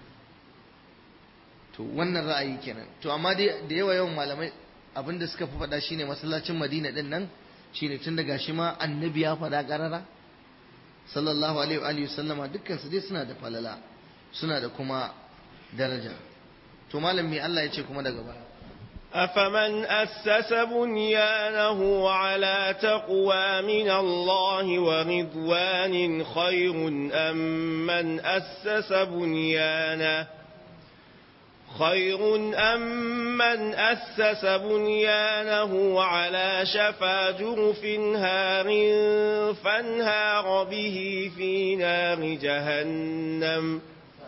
to wannan ra'ayi kenan to amma dai da yawa yawan malamai abinda suka fi faɗa shine masallacin madina din nan shine tun daga shi ma annabi ya faɗa ƙarara sallallahu alaihi wa sallama dukkan su dai suna da falala suna da kuma daraja to malam me Allah ya ce kuma daga baya أفمن أسس بنيانه على تقوى من الله ورضوان خير أم من أسس بنيانه خير أم من أسس بنيانه على شفا جرف هار فانهار به في نار جهنم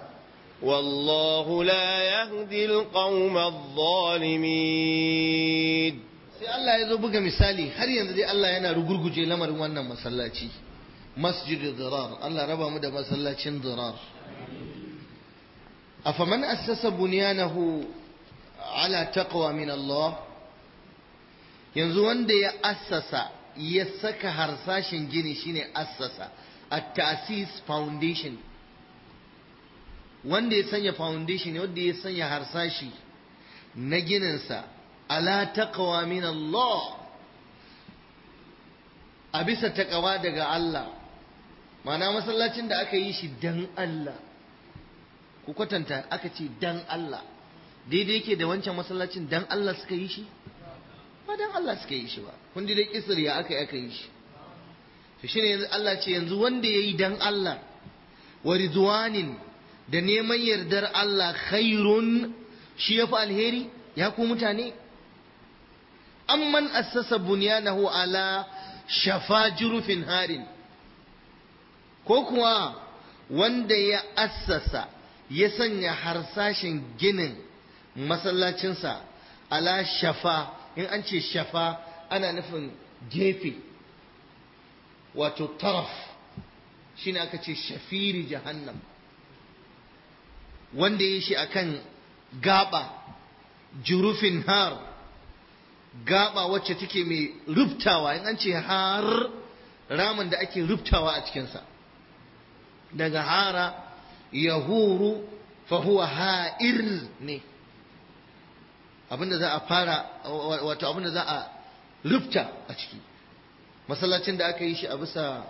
والله لا يهدي القوم الظالمين sai Allah ya zo buga misali har yanzu dai Allah yana rugurguje lamarin wannan masallaci masjid dirar Allah raba mu da masallacin dirar afaman assasa bunyanahu ala taqwa min Allah yanzu wanda ya assasa ya saka harsashin gini shine assasa at-ta'sis foundation wanda ya sanya foundation wanda ya sanya harsashi na gininsa ala taqwa min Allah a bisa taqwa daga Allah ma'ana masallacin da aka yi shi dan Allah ku kwatanta aka ce dan Allah daidai yake da wancan masallacin dan Allah suka yi shi ba dan Allah suka yi shi ba kun dai kisir ya aka yi aka yi shi to shine yanzu Allah ce yanzu wanda yayi dan Allah wa ridwanin da neman yardar Allah khairun shi yafi alheri ya ku mutane amman assasa bunyanahu ala shafa jurufin harin ko kuwa wanda ya assasa ya sanya harsashin ginin masallacinsa ala shafa in an ce shafa ana nufin gefe wato taraf shine aka ce shafiri jahannam wanda ya shi akan gaba jurufin har gaba wacce take mai rubtawa in an ce har ramin da ake rubtawa a cikinsa daga hara yahuru fahuwa ha'ir ne abinda za a fara wato abinda za a rufta a ciki masallacin da aka yi shi a bisa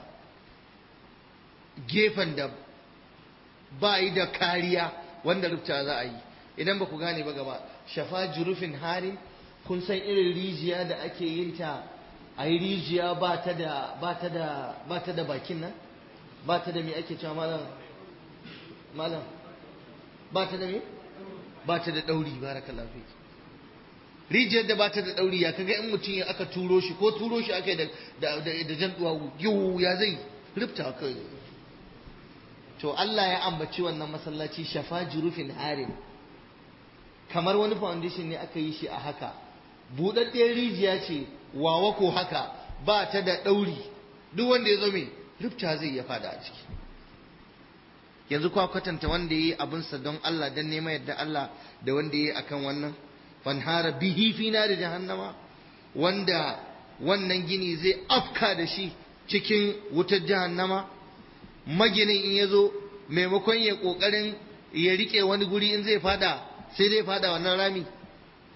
gefen da ba yi da kariya wanda rufta za a yi idan ba ku gane ba gaba shafa jurufin harin kun san irin rijiya da ake yin ta a yi rijiya ba ta da bakin nan ba ta da me ake cewa malam malam ba ta da me ba ta da ɗauri barakallahu fi rijiyar da ba ta da ɗauri ya kaga in mutum ya aka turo shi ko turo shi aka yi da jan duwawu yiwu ya zai rufta kai to Allah ya ambaci wannan masallaci shafa jurufin harin kamar wani foundation ne aka yi shi a haka buɗaɗɗiyar rijiya ce wawa ko haka ba ta da ɗauri duk wanda ya zo mai rufta zai ya fada a ciki yanzu kwa kwatanta wanda ya yi abinsa don Allah don neman yadda Allah da wanda ya yi akan wannan fanhara bihi fi nari jahannama wanda wannan gini zai afka da shi cikin wutar jahannama maginin in ya zo maimakon ya kokarin ya rike wani guri in zai fada sai zai fada wannan rami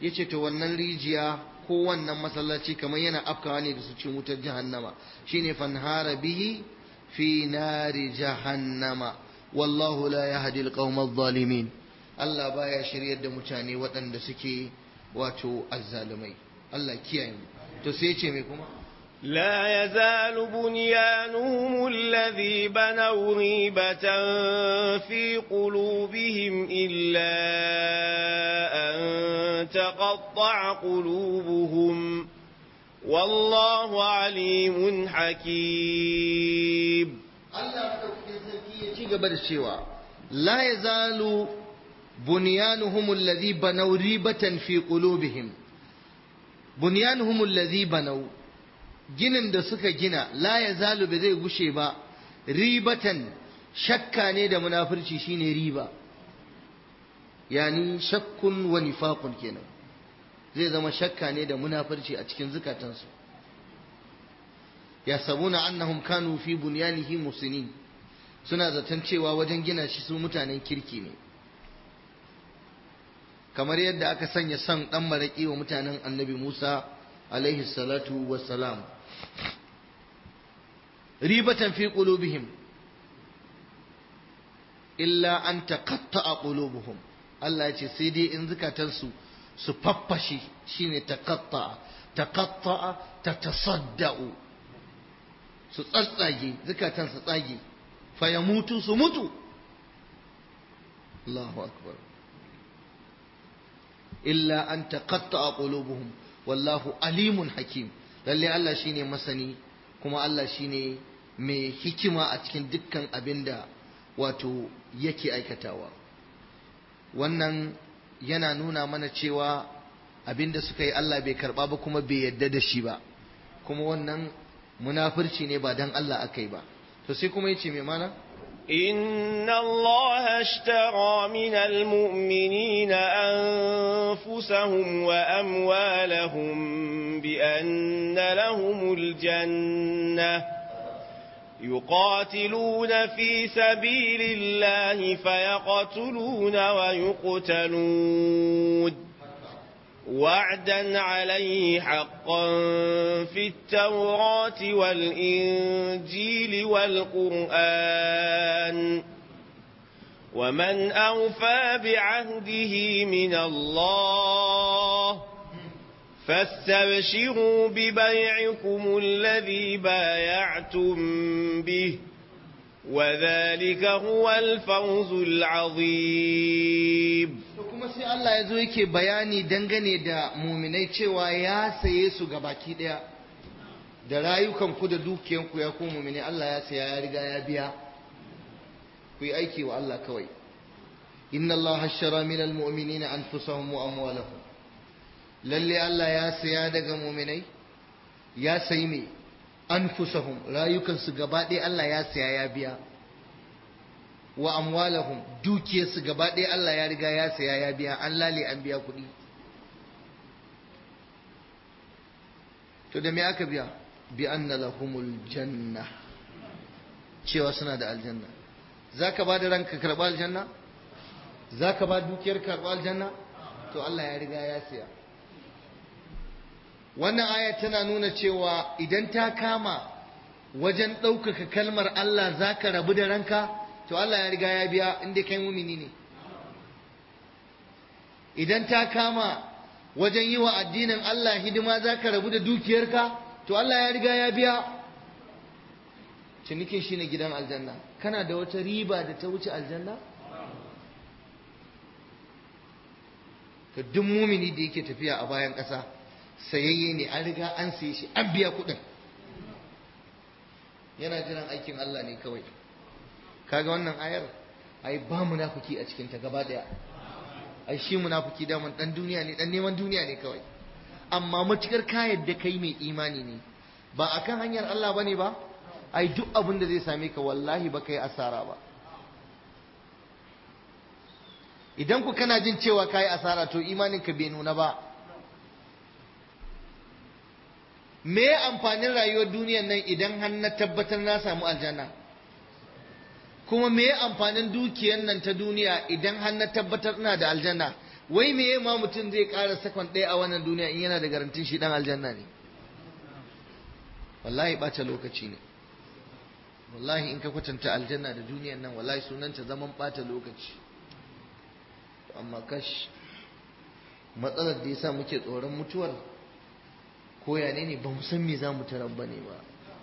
yace to wannan rijiya ko wannan masallaci kamar yana afkawa ne da su cikin wutar jahannama shine fanhara bihi fi nari jahannama wallahu la yahdi alqawma adh-dhalimin Allah baya shiryar da mutane waɗanda suke wato azzalumai Allah kiyaye mu to sai ya ce me kuma لا يزال بنيانهم الذي بنوا ريبة في قلوبهم إلا أن تقطع قلوبهم والله عليم حكيم Allah sarki ya ci gaba da cewa la yazalu bunyanuhum alladhi banaw ribatan fi qulubihim bunyanuhum alladhi banaw ginin da suka gina la yazalu ba zai gushe ba ribatan shakka ne da munafurci shine riba yani shakkun wa nifaqun kenan zai zama shakka ne da munafurci a cikin zukatansu yasabuna annahum kanu fi bunyanihi musinin suna zaton cewa wajen gina shi su mutanen kirki ne kamar yadda aka sanya son dan maraki wa mutanen annabi Musa alaihi salatu wassalam ribatan fi qulubihim illa an taqatta'a qulubuhum Allah ya ce sai dai in zukatansu su faffashe shine taqatta'a taqatta'a tatasadda'u su tsatsage zukatan su tsage fa ya mutu su mutu Allahu akbar illa an taqatta'a qulubuhum wallahu alimun hakim lalle Allah shine masani kuma Allah shine mai hikima a cikin dukkan abinda wato yake aikatawa wannan yana nuna mana cewa abinda suka yi Allah bai karba ba kuma bai yadda da shi ba kuma wannan munafurci ne ba dan Allah aka yi ba to sai kuma yace me mana إن الله اشترى من المؤمنين أنفسهم وأموالهم بأن لهم الجنة يقاتلون في سبيل الله فيقتلون ويقتلون وعدا عليه حقا في التوراة والإنجيل والقرآن ومن أوفى بعهده من الله فاستبشروا ببيعكم الذي بايعتم به وذلك هو الفوز العظيم kuma sai Allah ya zo yake bayani dangane da muminai cewa ya saye su ga baki daya da rayukanku da dukiyanku ya ku muminai Allah ya saya ya riga ya biya ku yi aiki wa Allah kawai inna Allah hashara min almu'minina anfusahum wa amwalahum lalle Allah ya saya daga muminai ya sayi me anfusahum rayukansu gaba ɗaya Allah ya saya ya biya wa amwalahum dukiyarsu gaba ɗaya Allah ya riga ya saya ya biya an lale an biya kuɗi to da me aka biya bi anna lahumul janna cewa suna da aljanna zaka ba da ranka karɓa aljanna zaka ba dukiyar karɓa aljanna to Allah ya riga ya saya wannan aya tana nuna cewa idan ta kama wajen ɗaukaka kalmar Allah za ka rabu da ranka to Allah ya riga ya biya inda kai mumini ne idan ta kama wajen yi wa addinin Allah hidima za ka rabu da dukiyarka to Allah ya riga ya biya cinikin shi ne gidan aljanna kana da wata riba da ta wuce aljanna to duk mumini da yake tafiya a bayan ƙasa sayayye ne an riga an saye shi an biya kuɗin yana jiran aikin Allah ne kawai kaga wannan ayar ai ba munafiki a cikin ta gaba daya ai shi munafiki da dan duniya ne dan neman duniya ne kawai amma matukar ka yadda kai mai imani ne ba akan hanyar Allah bane ba ai duk abin da zai same ka wallahi ba kai asara ba idan ku kana jin cewa kai asara to imanin ka bai nuna ba me amfanin rayuwar duniyar nan idan har na tabbatar na samu aljanna kuma me amfanin dukiyar nan ta duniya idan har na tabbatar ina da aljanna wai me ma mutum zai ƙara sakon ɗaya a wannan duniya in yana da garantin shi ɗan aljanna ne wallahi ɓace lokaci ne wallahi in ka kwatanta aljanna da duniyan nan wallahi sunanta zaman ɓata lokaci amma kash matsalar da yasa muke tsoron mutuwar ko ya ne ne ba mu san me za mu tarar ba ne ba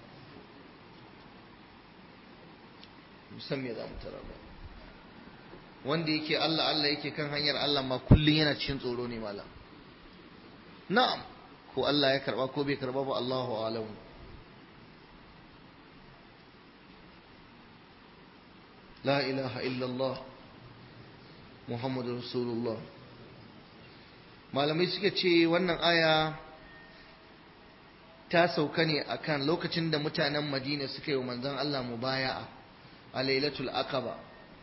mu san me za mu tarar ba wanda yake Allah Allah yake kan hanyar Allah ma kullum yana cikin tsoro ne malam na'am ko Allah ya karba ko bai karba ba Allahu a'lam la ilaha illallah muhammadu rasulullah malamai suka ce wannan aya ta sauka ne akan lokacin da mutanen madina suka yi wa manzon Allah mubaya'a a lailatul aqaba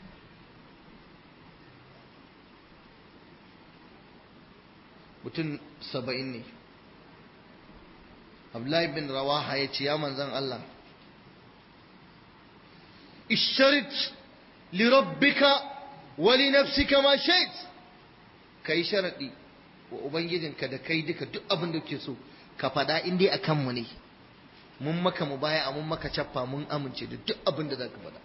mutum saba'in ne Abdullahi bin Rawaha ya ce ya manzan Allah isharit li rabbika wa li nafsika ma shait kai sharadi wa ubangijinka da kai duka duk abin da ke so ka faɗa in dai akan mu ne mun maka mu baya mun maka cappa mun amince da duk abin da zaka faɗa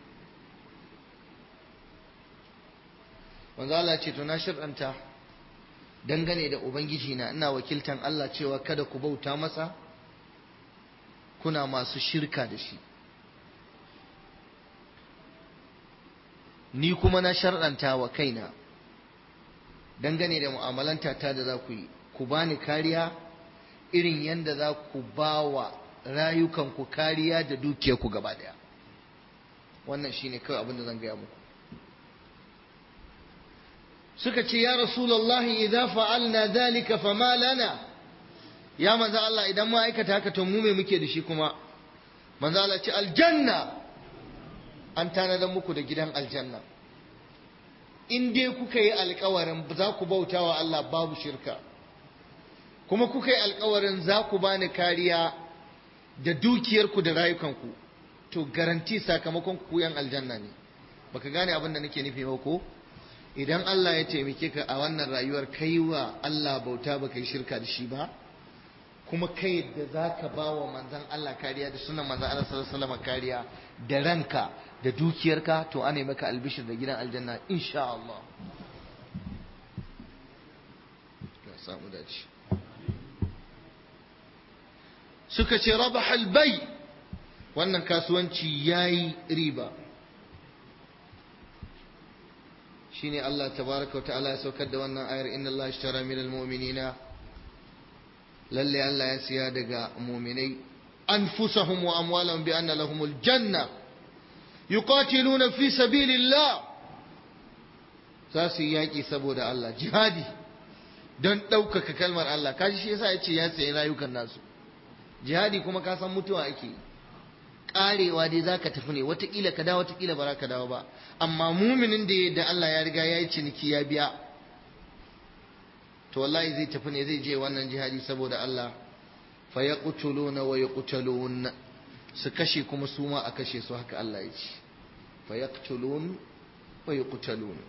manzo Allah ce to na shir'anta dangane da Ubangiji na ina wakiltan Allah cewa kada ku bauta masa kuna masu shirka da shi ni kuma na shar'anta wa kaina dangane da mu'amalanta ta da za ku yi ku bani kariya irin yadda za ku ba wa rayukanku kariya da dukiyarku gaba daya wannan shine kawai abin da zan gaya muku suka ce ya rasulullahi idza fa'alna dhalika fama lana ya manzo Allah idan mu aikata haka to mu me muke da shi kuma manzo Allah ce aljanna an tanadar muku da gidan aljanna in dai kuka yi alkawarin za ku bauta wa Allah babu shirka kuma kuka yi alkawarin za ku bani kariya da dukiyarku da rayukanku to garanti sakamakon ku yan aljanna ne baka gane abin da nake nufi ba ko idan Allah ya taimake ka a wannan rayuwar kai wa Allah bauta ba kai shirka da shi ba kuma kai da za ka ba wa manzan Allah kariya da sunan manzan Allah sallallahu alaihi wasallam kariya da ranka da dukiyarka to ana maka albishir da gidan aljanna insha Allah ya samu dace suka ce rabaha albay wannan kasuwanci yayi riba shine Allah tabaraka wa ta'ala ya saukar da wannan ayar inna Allah ishtara min almu'minina lalle Allah ya siya daga mu'minai anfusahum wa amwalahum bi anna lahumul janna yuqatiluna fi sabilillah za su yi yaƙi saboda Allah jihadi don ɗaukaka kalmar Allah kaji shi yasa ya ce ya sayi rayukan nasu jihadi kuma ka san mutuwa ake yi karewa dai za ka tafi ne watakila ka dawo watakila ba za ka dawo ba amma muminin da da Allah ya riga ya yi ciniki ya biya to wallahi zai tafi ne zai je wannan jihadi saboda Allah fa yaqtuluna wa yuqtalun su kashe kuma su ma a kashe su haka Allah ya ce fa yaqtulun wa yuqtalun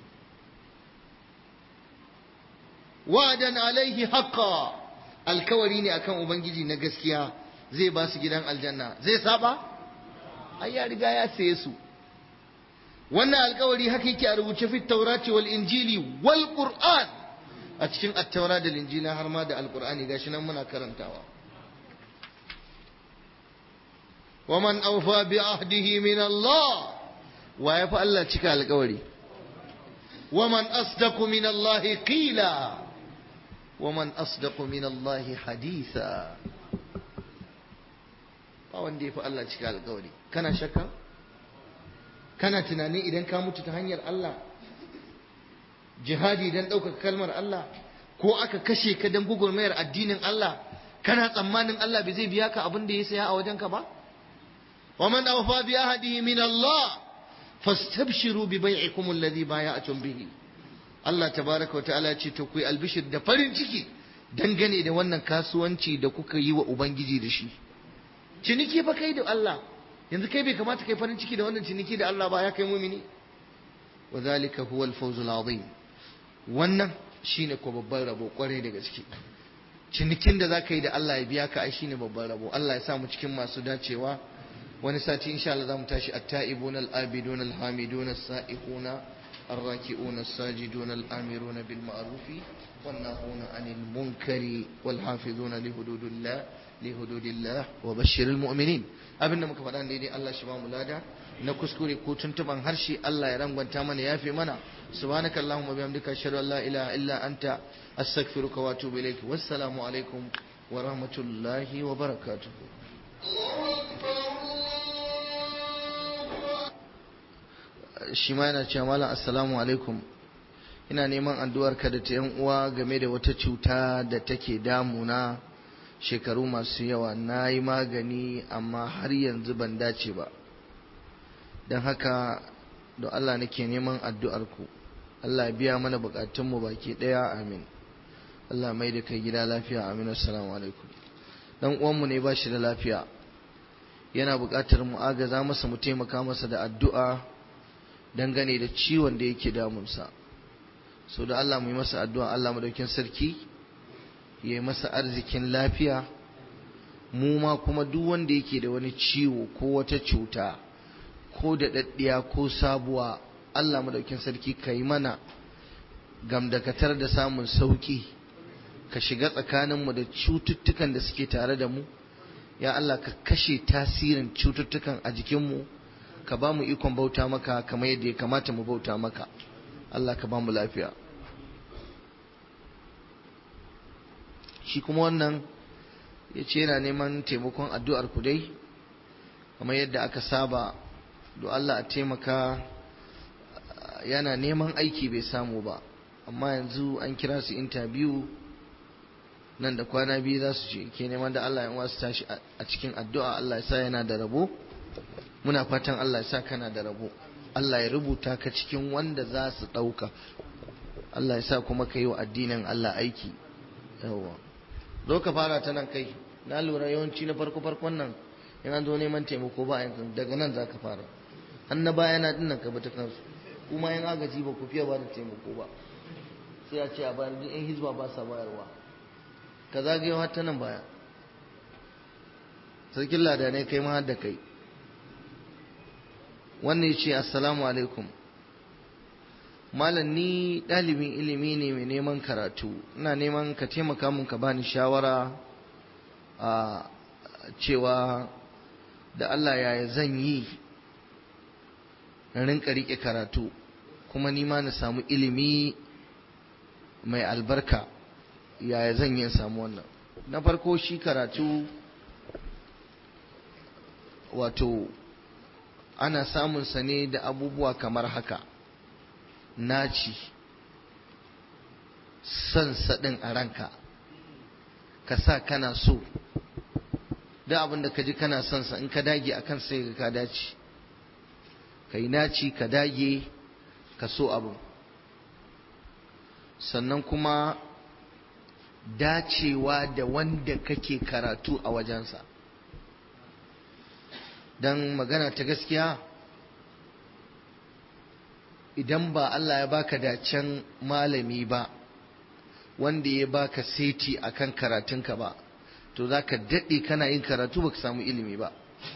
wa'dan alaihi haqqan alkawari ne akan ubangiji na gaskiya zai ba su gidan aljanna zai saba ai ya riga ya saye su wannan alkawari haka yake a rubuce fi taurati wal injili wal qur'an a cikin attaura da linjila har ma da alqur'ani gashi nan muna karantawa waman awfa bi ahdihi min Allah wa ya fa Allah cika alkawari waman asdaqu min Allah qila waman asdaqu min Allah haditha ba wanda ya fi Allah cika alkawari kana shakka kana tunanin idan ka mutu ta hanyar Allah jihadi don ɗaukaka kalmar Allah ko aka kashe ka don gugurmayar addinin Allah kana tsammanin Allah bai zai biya ka abin da ya saya a wajenka ba wa man awfa bi ahdihi min Allah fastabshiru bi bai'ikum alladhi bay'atum bihi Allah tabaraka wa ta'ala ce to ku albishir da farin ciki dangane da wannan kasuwanci da kuka yi wa ubangiji da shi ciniki fa kai da Allah yanzu kai bai kamata kai farin ciki da wannan ciniki da Allah ba ya kai mumini wa zalika huwa al-fawzul azim wannan shine ko babban rabo kwarai da gaske cinikin da zaka yi da Allah ya biya ka ai shine babban rabo Allah ya sa mu cikin masu dacewa wani sati insha Allah zamu tashi at-ta'ibun al-abidun al-hamidun as-sa'ihun ar-raki'un as-sajidun al-amirun bil ma'ruf wan-nahuna 'anil munkari wal-hafizuna li hududillah li hududillah wa bashshiril mu'minin abinda muka faɗa ne dai Allah shi ba mu lada na kuskure ko tuntuban harshe Allah ya rangwanta mana yafe mana subhanaka allahumma bihamdika ashhadu an la ilaha illa anta astaghfiruka wa atubu ilaik wassalamu alaikum wa rahmatullahi wa barakatuh shi ma yana cewa malam assalamu alaikum ina neman addu'ar ka da ta yan uwa game da wata cuta da take damuna shekaru masu yawa na yi magani amma har yanzu ban dace ba don haka da Allah nake neman addu'arku Allah ya biya mana bukatunmu baki ɗaya amin Allah mai da kai gida lafiya amin assalamu alaikum dan uwanmu ne ba shi da lafiya yana buƙatar mu agaza masa mu taimaka masa da addu'a dangane da ciwon da yake damunsa so da Allah mu yi masa addu'a Allah madaukin sarki ya yi masa arzikin lafiya mu ma kuma duk wanda yake da wani ciwo ko wata cuta ko da daddiya ko sabuwa Allah madaukin sarki ka yi mana gamdakatar da samun sauki ka shiga tsakaninmu da cututtukan da suke tare da mu ya Allah ka kashe tasirin cututtukan a jikinmu ka ba mu ikon bauta maka kamar yadda ya kamata mu bauta maka Allah ka ba mu lafiya shi kuma wannan ya ce yana neman taimakon addu'ar ku dai kamar yadda aka saba do Allah a taimaka yana neman aiki bai samu ba amma yanzu an kira su interview nan da kwana biyu za su ce ke neman da Allah ya wasu tashi a cikin addu'a Allah ya sa yana da rabo muna fatan Allah ya sa kana da rabo Allah ya rubuta ka cikin wanda za su ɗauka Allah ya sa kuma ka yi wa addinin Allah aiki yawa zo ka fara ta nan kai na lura yawanci na farko farkon nan in an zo neman taimako ba yanzu daga nan za ka fara an na baya na dinnan ka bata kansu kuma yan agaji ba ku fiye ba da taimako ba sai a ce a bayan duk yan hizba ba sa bayarwa ka zagayo har ta nan baya sarkin ladanai kai ma har da kai wannan ya ce assalamu alaikum malam ni ɗalibin ilimi ne mai neman karatu ina neman ka taimaka mun ka bani shawara a cewa da Allah yaya zan yi na rinka riƙe karatu kuma ni ma na samu ilimi mai albarka yaya zan yi samu wannan na farko shi karatu wato ana samunsa ne da abubuwa kamar haka naci son saɗin a ranka ka sa kana so da abin da ka ji kana son sa in ka dage a kan sai ka dace ka yi naci ka dage ka so abin sannan kuma dacewa da wanda kake karatu a wajensa don magana ta gaskiya idan ba Allah ya baka dacen malami ba wanda ya baka seti akan karatunka ba to za ka daɗe kana yin karatu baka samu ilimi ba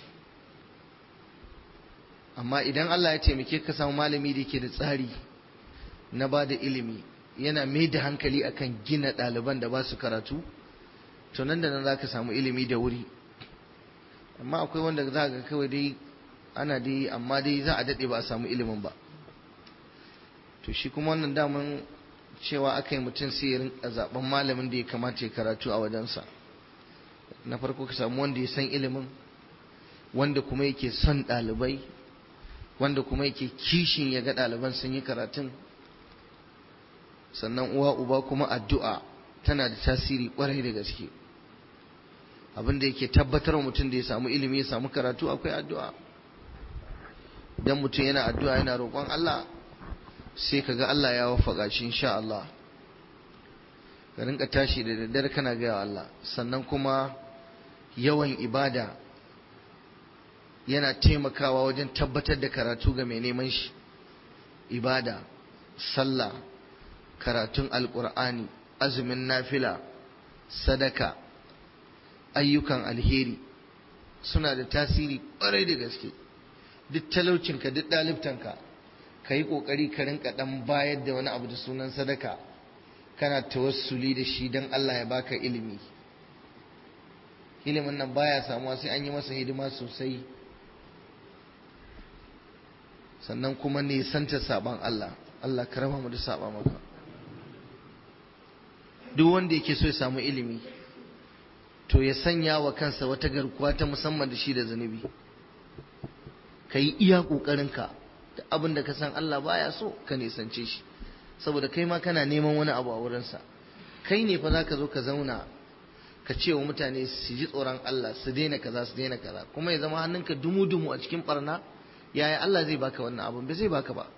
amma idan Allah ya taimake ka samu malami da ke da tsari na ba da ilimi yana mai da hankali akan gina ɗaliban da ba su karatu to nan da nan za ka samu ilimi da wuri amma akwai wanda za ga kawai dai ana dai amma dai za a daɗe ba a samu ilimin ba to shi kuma wannan daman cewa aka yi mutum sai ya rinka zaben malamin da ya kamata ya karatu a wajensa na farko ka samu wanda ya san ilimin wanda kuma yake son ɗalibai wanda kuma yake kishin ya ga ɗaliban sun yi karatun sannan uwa uba kuma addu'a tana da tasiri kwarai da gaske abin da yake tabbatar mutum da ya samu ilimi ya samu karatu akwai addu'a idan mutum yana addu'a yana roƙon Allah sai ka ga Allah ya wafaka shi insha Allah ka rinka tashi da daddare kana gaya Allah sannan kuma yawan ibada yana taimakawa wajen tabbatar da karatu ga mai neman shi ibada sallah karatun alkur'ani azumin nafila sadaka ayyukan alheri suna da tasiri ƙwarai da gaske duk talaucinka duk ɗalibtanka ka yi ƙoƙari ka rinka ɗan bayar da wani abu da sunan sadaka kana tawassuli da shi don Allah ya baka ilimi ilimin nan baya samuwa sai an yi masa hidima sosai sannan kuma nisanta saban Allah Allah ka raba mu da saba maka duk wanda yake so ya samu ilimi to ya sanya wa kansa wata garkuwa ta musamman da shi da zunubi ka yi iya ƙoƙarinka da abin da ka san Allah baya so ka nisance shi saboda kai ma kana neman wani abu a wurinsa kai ne fa za ka zo ka zauna ka ce wa mutane su ji tsoron Allah su daina kaza su daina kaza kuma ya zama hannunka dumu-dumu a cikin barna yaya Allah zai baka wannan abin bai zai baka ba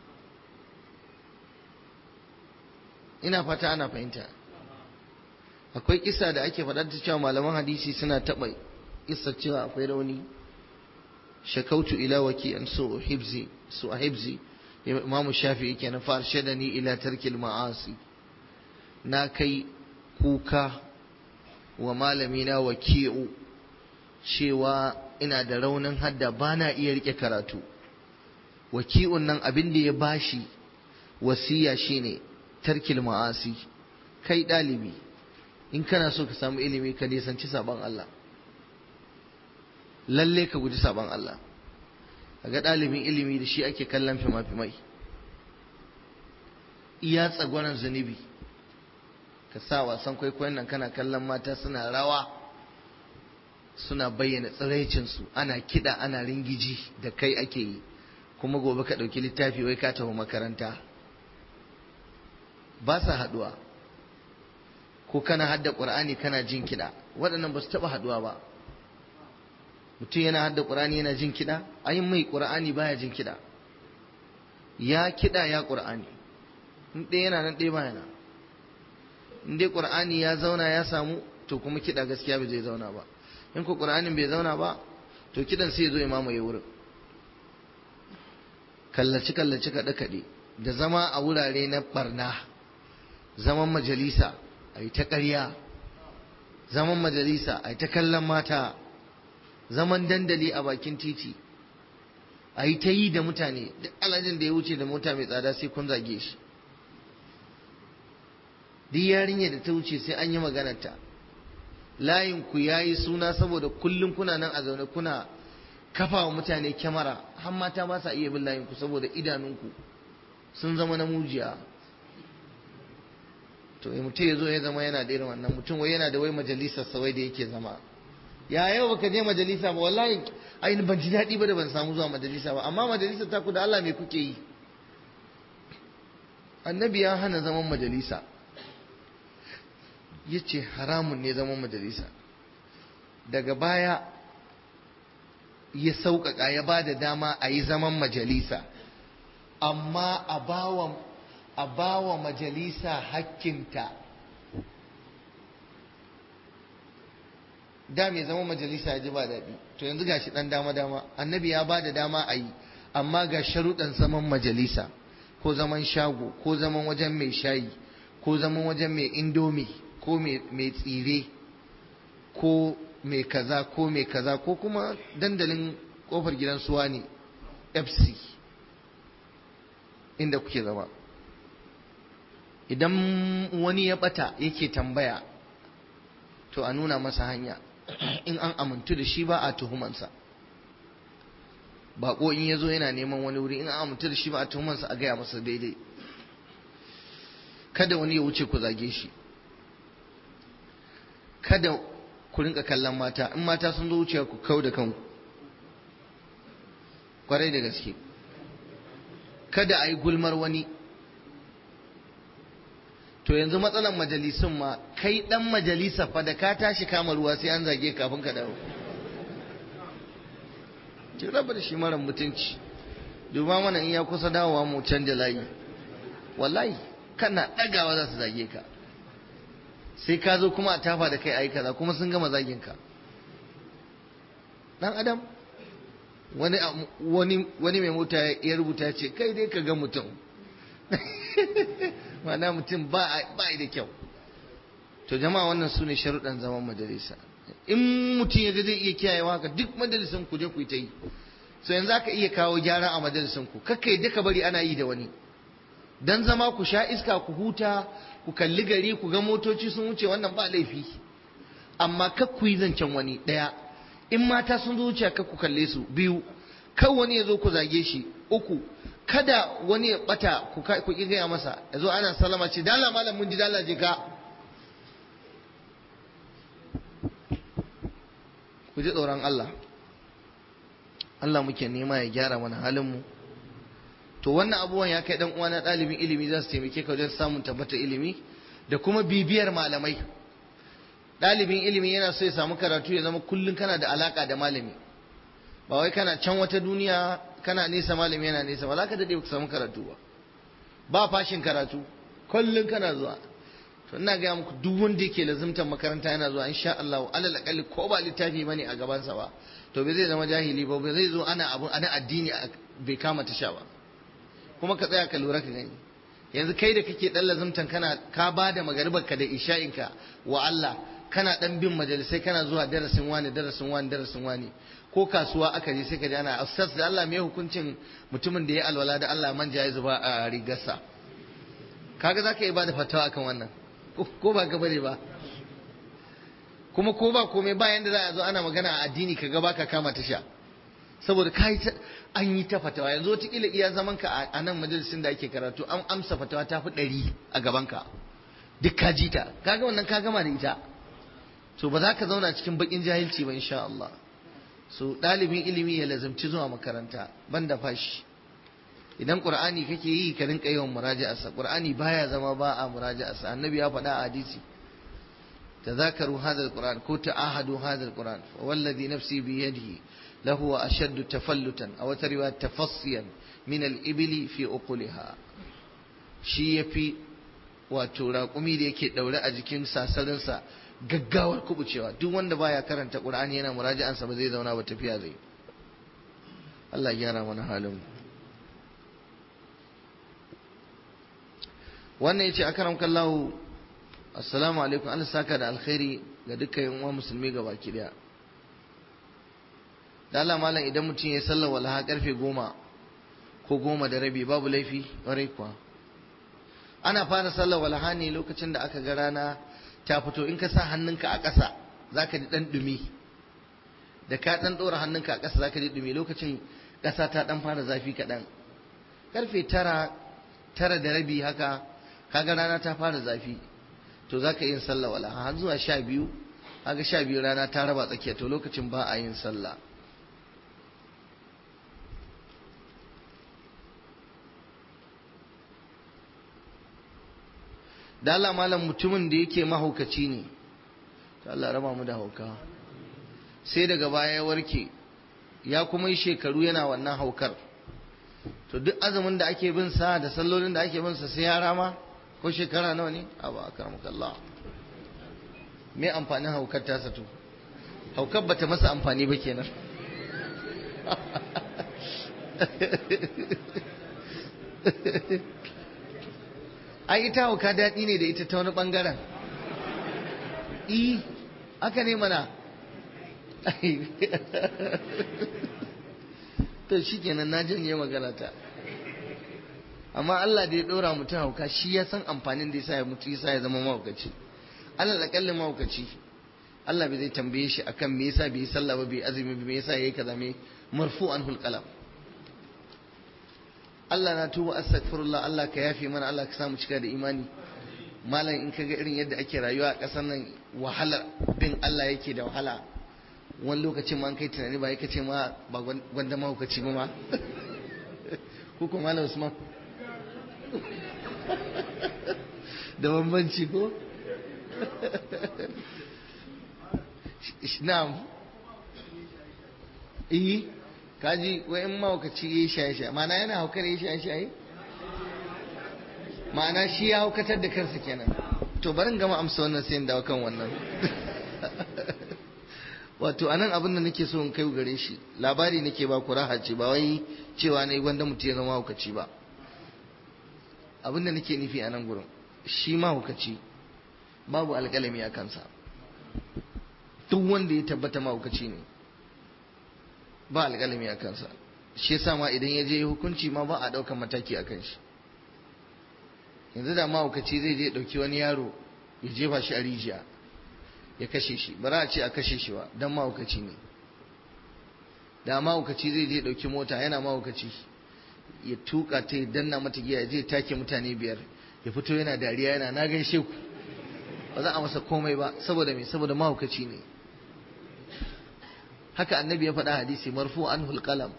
ina fata ana fahimta akwai kisa da ake faɗar ta cewa malaman hadisi suna taɓa kisa cewa akwai rauni shakautu ila waki an so hibzi su a hibzi imamu shafi'i kenan fa arshadani ila tarkil ma'asi na kai kuka wa malamina waki'u cewa ina da raunin hadda ba na iya rike karatu waki'un nan abin da ya bashi wasiya shine tarkil ma'asi kai ɗalibi in kana so ka samu ilimi ka nisanci sabon Allah lalle ka guji sabon Allah ga ɗalibin ilimi da shi ake kallon fima-fimai iya tsagwaron zunubi ka sa wasan kwaikwayon nan kana kallon mata suna rawa suna bayyana tsiraicinsu ana kiɗa ana ringiji da kai ake yi kuma gobe ka ɗauki littafi wai ka tafi makaranta ba sa haɗuwa ko kana hadda ƙur'ani kana jin kiɗa waɗannan ba su taɓa haɗuwa ba mutum yana hadda ƙur'ani yana jin kiɗa ayin mai ƙur'ani baya jin kiɗa ya kiɗa ya ƙur'ani in ɗaya yana nan ɗaya baya nan in dai ƙur'ani ya zauna ya samu to kuma kiɗa gaskiya bai zai zauna ba in ko ƙur'anin bai zauna ba to kiɗan sai ya zo ya mamaye wurin kallaci kallaci kaɗe kaɗe da zama a wurare na barna zaman majalisa a yi ta ƙarya zaman majalisa a yi ta kallon mata zaman dandali a bakin titi a yi ta yi da mutane duk alhajin da ya wuce da mota mai tsada sai kun zage shi duk yarinya da ta wuce sai an yi maganarta layin ku ya yi suna saboda kullum kuna nan a zaune kuna kafa wa mutane kyamara har mata ba sa iya bin layin ku saboda idanunku sun zama na mujiya to mutum ya zo ya zama yana da irin wannan mutum wai yana da wai majalisar sawai da yake zama ya yau baka je majalisa ba wallahi ai ban ji daɗi ba da ban samu zuwa majalisa ba amma majalisa ta ku da Allah me kuke yi annabi ya hana zaman majalisa ya ce haramun ne zaman majalisa daga baya ya sauƙaƙa ya ba da dama a yi zaman majalisa amma a bawa a bawa majalisa hakkinta da mai zama majalisa ya ji ba daɗi to yanzu ga shi ɗan dama dama annabi ya ba da dama a yi amma ga sharuɗan zaman majalisa ko zaman shago ko zaman wajen mai shayi ko zaman wajen mai indomi ko mai tsire ko mai kaza ko mai kaza ko kuma dandalin kofar gidan suwa ne fc inda kuke zama idan wani ya bata yake tambaya to a nuna masa hanya in an amintu da shi ba a tuhumansa bako in ya zo yana neman wani wuri in an amintu da shi ba a tuhumansa a gaya masa daidai kada wani ya wuce ku zage shi kada ku rinka kallon mata in mata sun zo wucewa ku kau da kanku kwarai da gaske kada a yi gulmar wani to yanzu matsalan majalisun ma kai dan majalisa fa da ka tashi kama ruwa sai an zage kafin ka dawo ki raba da shi mara mutunci duba mana in ya kusa dawowa mu canja layi wallahi kana dagawa za su zage ka sai ka zo kuma a tafa da kai ayi kaza kuma sun gama zagin ka dan adam wani wani wani mai mota ya rubuta ce kai dai ka ga mutum ma'ana mutum ba da kyau to jama'a wannan su ne sharuɗan zaman majalisa in mutum ya ga zai iya kiyayewa haka duk majalisan ku je ku yi ta yi so yanzu aka iya kawo gyara a majalisan ku kakka yadda ka bari ana yi da wani dan zama ku sha iska ku huta ku kalli gari ku ga motoci sun wuce wannan ba laifi amma kak ku yi zancen wani ɗaya in mata sun zo wuce kak ku kalle su biyu kan wani ya zo ku zage shi uku kada wani ya bata ku ku ki gaya masa ya zo ana salama ce dala malam mun ji dala je ka ku ji tsoron Allah Allah muke nema ya gyara mana halin mu to wannan abubuwan ya kai dan uwa na ɗalibin ilimi za su taimake ka wajen samun tabbata ilimi da kuma bibiyar malamai ɗalibin ilimi yana so ya samu karatu ya zama kullum kana da alaka da malami ba wai kana can wata duniya kana nesa malami yana nesa ba za ka daɗe ka samu karatu ba ba fashin karatu kullum kana zuwa to ina gaya muku duk wanda yake lazimtar makaranta yana zuwa insha Allah alal akalli ko ba littafi bane a gabansa ba to bai zai zama jahili ba bai zai zo ana abu ana addini bai kama tasha ba kuma ka tsaya ka lura ka gani yanzu kai da kake dan lazimtan kana ka ba da magaribarka da isha'inka wa Allah kana dan bin majalisai kana zuwa darasin wani darasin wani darasin wani ko kasuwa aka je sai ka ji ana ustaz da Allah mai hukuncin mutumin da ya alwala da Allah manja ya zuba a rigarsa kaga zaka yi bada fatawa akan wannan ko ba ka bane ba kuma ko ba komai ba yanda za a zo ana magana a addini ka ga baka kama tasha saboda kai an yi ta fatawa yanzu wataƙila iya zaman ka a nan majalisin da ake karatu an amsa fatawa ta fi ɗari a gaban ka duk ka ji ta kaga wannan ka gama da ita to ba za ka zauna cikin bakin jahilci ba insha Allah so ɗalibin ilimi ya lazimci zuwa makaranta ban da fashi idan qur'ani kake yi ka rinka yawan muraja'arsa qur'ani baya zama ba a muraja'arsa annabi ya faɗa a hadisi تذاكروا هذا القرآن كو تعاهدوا هذا القرآن والذي نفسي بيده لهو أشد تفلتا أو تروا تفصيا من الإبل في أقلها شي في wato raƙumi da yake ɗaure a jikin sasarinsa gaggawar kubucewa duk wanda baya karanta ƙur'ani yana muraja'ansa ba zai zauna ba tafiya zai Allah ya gyara mana halin wannan yace akaram kallahu assalamu alaikum Allah saka da alkhairi ga dukkan yan uwa musulmi ga baki daya da Allah malam idan mutum ya sallar walaha karfe goma ko goma da rabi babu laifi ƙwarai kuwa ana fara sallar walaha ne lokacin da aka ga rana ta fito in ka sa hannunka a ƙasa za ka ji ɗan ɗumi da ka ɗan ɗora hannunka a ƙasa za ka ji ɗumi lokacin ƙasa ta ɗan fara zafi kaɗan karfe tara tara da rabi haka kaga rana ta fara zafi to za ka yin sallah wala har zuwa sha biyu kaga sha biyu rana ta raba tsakiya to lokacin ba a yin sallah da Allah malam mutumin da yake mahaukaci ne to Allah raba mu da hauka sai daga baya ya warke ya kuma yi shekaru yana wannan haukar to duk azumin da ake bin sa da sallolin da ake bin sa sai ya rama ko shekara nawa ne a ba Allah me amfanin haukar tasa to haukar bata masa amfani ba kenan ai ita hauka daɗi ne da ita ta wani ɓangaren i aka ne mana to shi kenan na janye magana ta amma Allah da ya ɗora mutum hauka shi ya san amfanin da ya sa ya mutu ya sa ya zama mahaukaci Allah akalli mahaukaci Allah bai zai tambaye shi akan me yasa bai yi sallah ba bai azumi ba me yasa yayi kaza me marfu an qalam Allah na tuba astaghfirullah Allah ka yafe mana Allah ka samu cika da imani malam in kaga irin yadda ake rayuwa a ƙasar nan wahalar bin Allah yake da wahala wani lokacin ma an kai tunani ba yake ce ma ba gwanda mahaukaci ba ma ko kuma malam Usman da bambanci ko na'am eh kaji wai in mahaukaci ya yi shaye-shaye ma'ana yana haukar ya yi shaye-shaye ma'ana shi ya haukatar da kansa kenan to barin gama amsa wannan sai dawo kan wannan wato anan abin da nake so in kai gare shi labari nake ba ku raha ce ba wai cewa ne wanda mutum ya zama haukaci ba abinda nake nufi a nan gurin shi mahaukaci babu alƙalami a kansa duk wanda ya tabbata mahaukaci ne ba alƙalami a kansa shi yasa ma idan ya je hukunci ma ba a ɗaukar mataki a kan shi yanzu da mahaukaci zai je ɗauki wani yaro ya jefa shi a rijiya ya kashe shi ba za a ce a kashe shi ba don mahaukaci ne da mahaukaci zai je ɗauki mota yana mahaukaci ya tuka ta danna mata giya ya je take mutane biyar ya fito yana dariya yana na gaishe ku ba za a masa komai ba saboda me saboda mahaukaci ne haka annabi ya faɗa hadisi marfu anhul qalam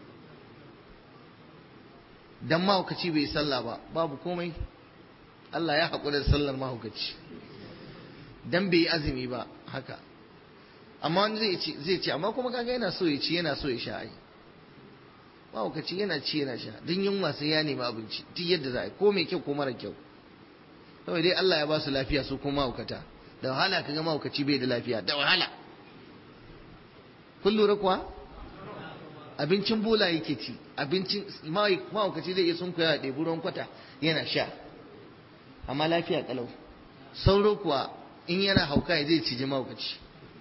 dan mahaukaci bai sallah ba babu komai Allah ya haƙura da sallar mahaukaci dan bai yi azumi ba haka amma wani zai ce zai ce amma kuma kaga yana so ya ci yana so ya sha ai mahaukaci yana ci yana sha don yunwa sai ya nemi abinci duk yadda za a yi ko mai kyau ko mara kyau kawai dai Allah ya ba su lafiya su kuma mahaukata da wahala kaga mahaukaci bai da lafiya da wahala kun lura kuwa abincin bola yake ci abincin mahaukaci zai iya sun koya da ruwan kwata yana sha amma lafiya kalau sauro kuwa in yana hauka zai ciji mahaukaci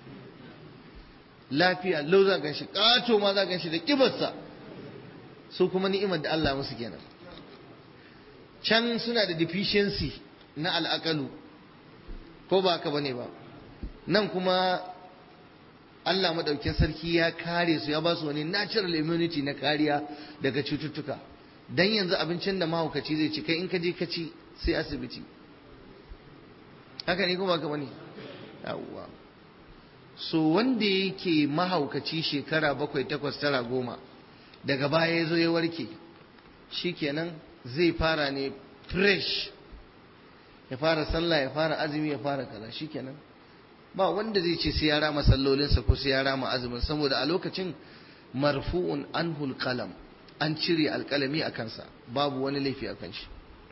lafiya lau za gan shi ƙato ma za gan shi da kibarsa su kuma ni'imar da Allah musu kenan can suna da deficiency na al'akalu ko ba haka bane ba nan kuma Allah madaukin sarki ya kare su ya ba su wani natural immunity na kariya daga cututtuka dan yanzu abincin da mahaukaci zai ci kai in ka je ka ci sai asibiti haka ne ko ba haka bane yawwa so wanda yake mahaukaci shekara bakwai takwas tara goma daga baya ya zo ya warke shikenan zai fara ne fresh ya fara sallah ya fara azumi ya fara kaza shikenan ba wanda zai ce sai ya rama sallolinsa ko sai ya rama azumin saboda a lokacin marfu'un anhul qalam an cire alkalami a kansa babu wani laifi a kan shi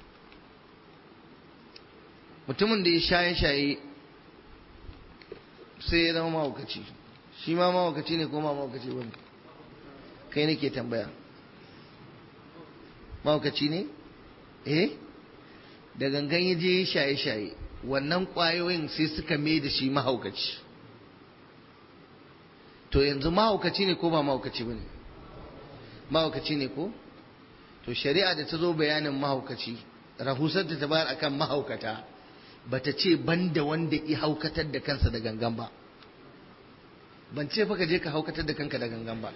mutumin da ya shaye-shaye sai ya zama mahaukaci shi ma mahaukaci ne ko ma mahaukaci ba ne kai nake tambaya mahaukaci ne eh da gangan ya je shaye-shaye wannan ƙwayoyin sai suka mai da shi mahaukaci to yanzu mahaukaci ne ko ba mahaukaci ba ne mahaukaci ne ko to shari'a da ta zo bayanin mahaukaci rahusar da ta bayar akan mahaukata bata ce banda wanda i haukatar da kansa da gangan ba ban ce fa ka je ka haukatar da kanka da gangan ba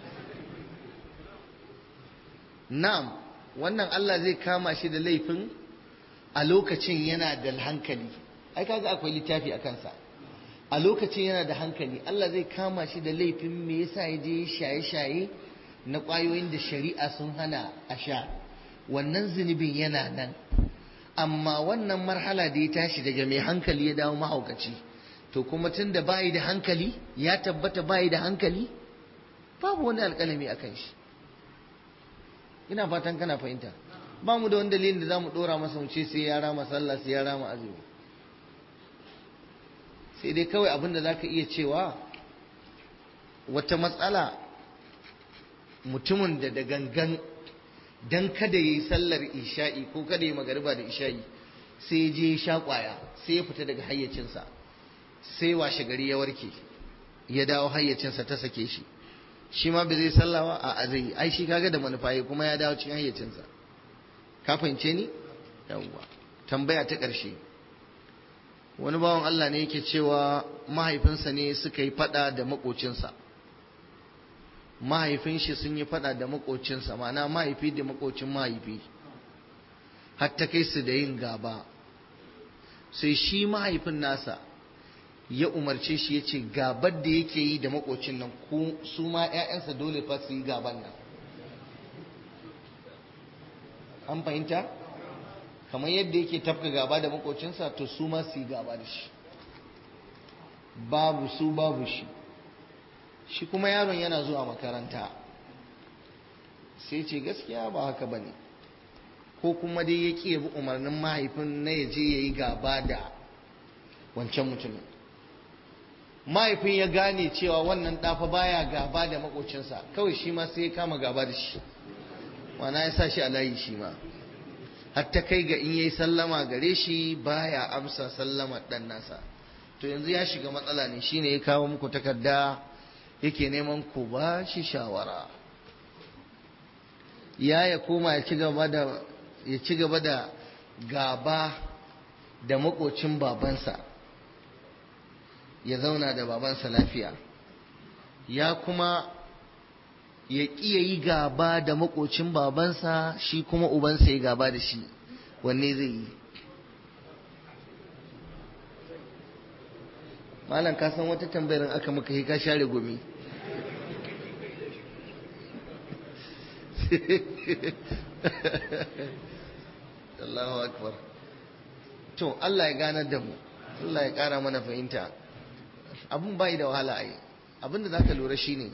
na'am wannan Allah zai kama shi da laifin a lokacin yana da hankali ai kaga akwai littafi a kansa a lokacin yana da hankali Allah zai kama shi da laifin me yasa ya je shaye-shaye na ƙwayoyin da shari'a sun hana a sha wannan zunubin yana nan amma wannan marhala da ya tashi daga mai hankali ya dawo mahaukaci to kuma tun da bayi da hankali ya tabbata bayi da hankali babu wani alƙalami a kan shi ina fatan kana fahimta ba mu da wani dalilin da za mu ɗora masa mu ce sai ya rama sallah sai ya rama azumi sai dai kawai abin da za ka iya cewa wata matsala mutumin da da gangan dan kada ya yi sallar isha'i ko kada ya magariba da isha'i sai ya je ya sha kwaya sai ya fita daga hayyacinsa sai washe gari ya warke ya dawo hayyacinsa ta sake shi shi ma bai zai sallawa a azai ai shi kaga da manufa kuma ya dawo cikin hayyacinsa ka fahimce ni yawwa tambaya ta ƙarshe wani bawan Allah ne yake cewa mahaifinsa ne suka yi fada da makocinsa mahaifin shi sun yi fada da makocinsa ma'ana mahaifi da makocin mahaifi har ta kai su da yin gaba sai shi mahaifin nasa ya umarce shi ya ce gabar da yake yi da makocin nan ko su ma 'ya'yansa dole fa su yi gaban nan an fahimta kamar yadda yake tafka gaba da makocinsa to su ma su yi gaba da shi babu su babu shi shi kuma yaron yana zuwa makaranta sai ce gaskiya ba haka ba ne ko kuma dai ya ƙi bi umarnin mahaifin na ya je ya yi gaba da wancan mutumin mahaifin ya gane cewa wannan ɗafa baya gaba da makocinsa kawai shi ma sai ya kama gaba da shi wana ya sa shi a layi shi ma har ta kai ga in yayi sallama gare shi baya amsa sallamar dan nasa to yanzu ya shiga matsala ne shine ya kawo muku takarda yake neman ku ba shi shawara ya ya koma ya ci gaba da ya ci gaba da gaba da makocin babansa ya zauna da babansa lafiya ya kuma ya ƙiya yi gaba da makocin babansa shi kuma ubansa ya gaba da shi wanne zai yi malam ka san wata tambayar aka maka ka share gumi Allahu akbar to Allah ya ganar da mu Allah ya ƙara mana fahimta abun bai da wahala ai abin da zaka lura shine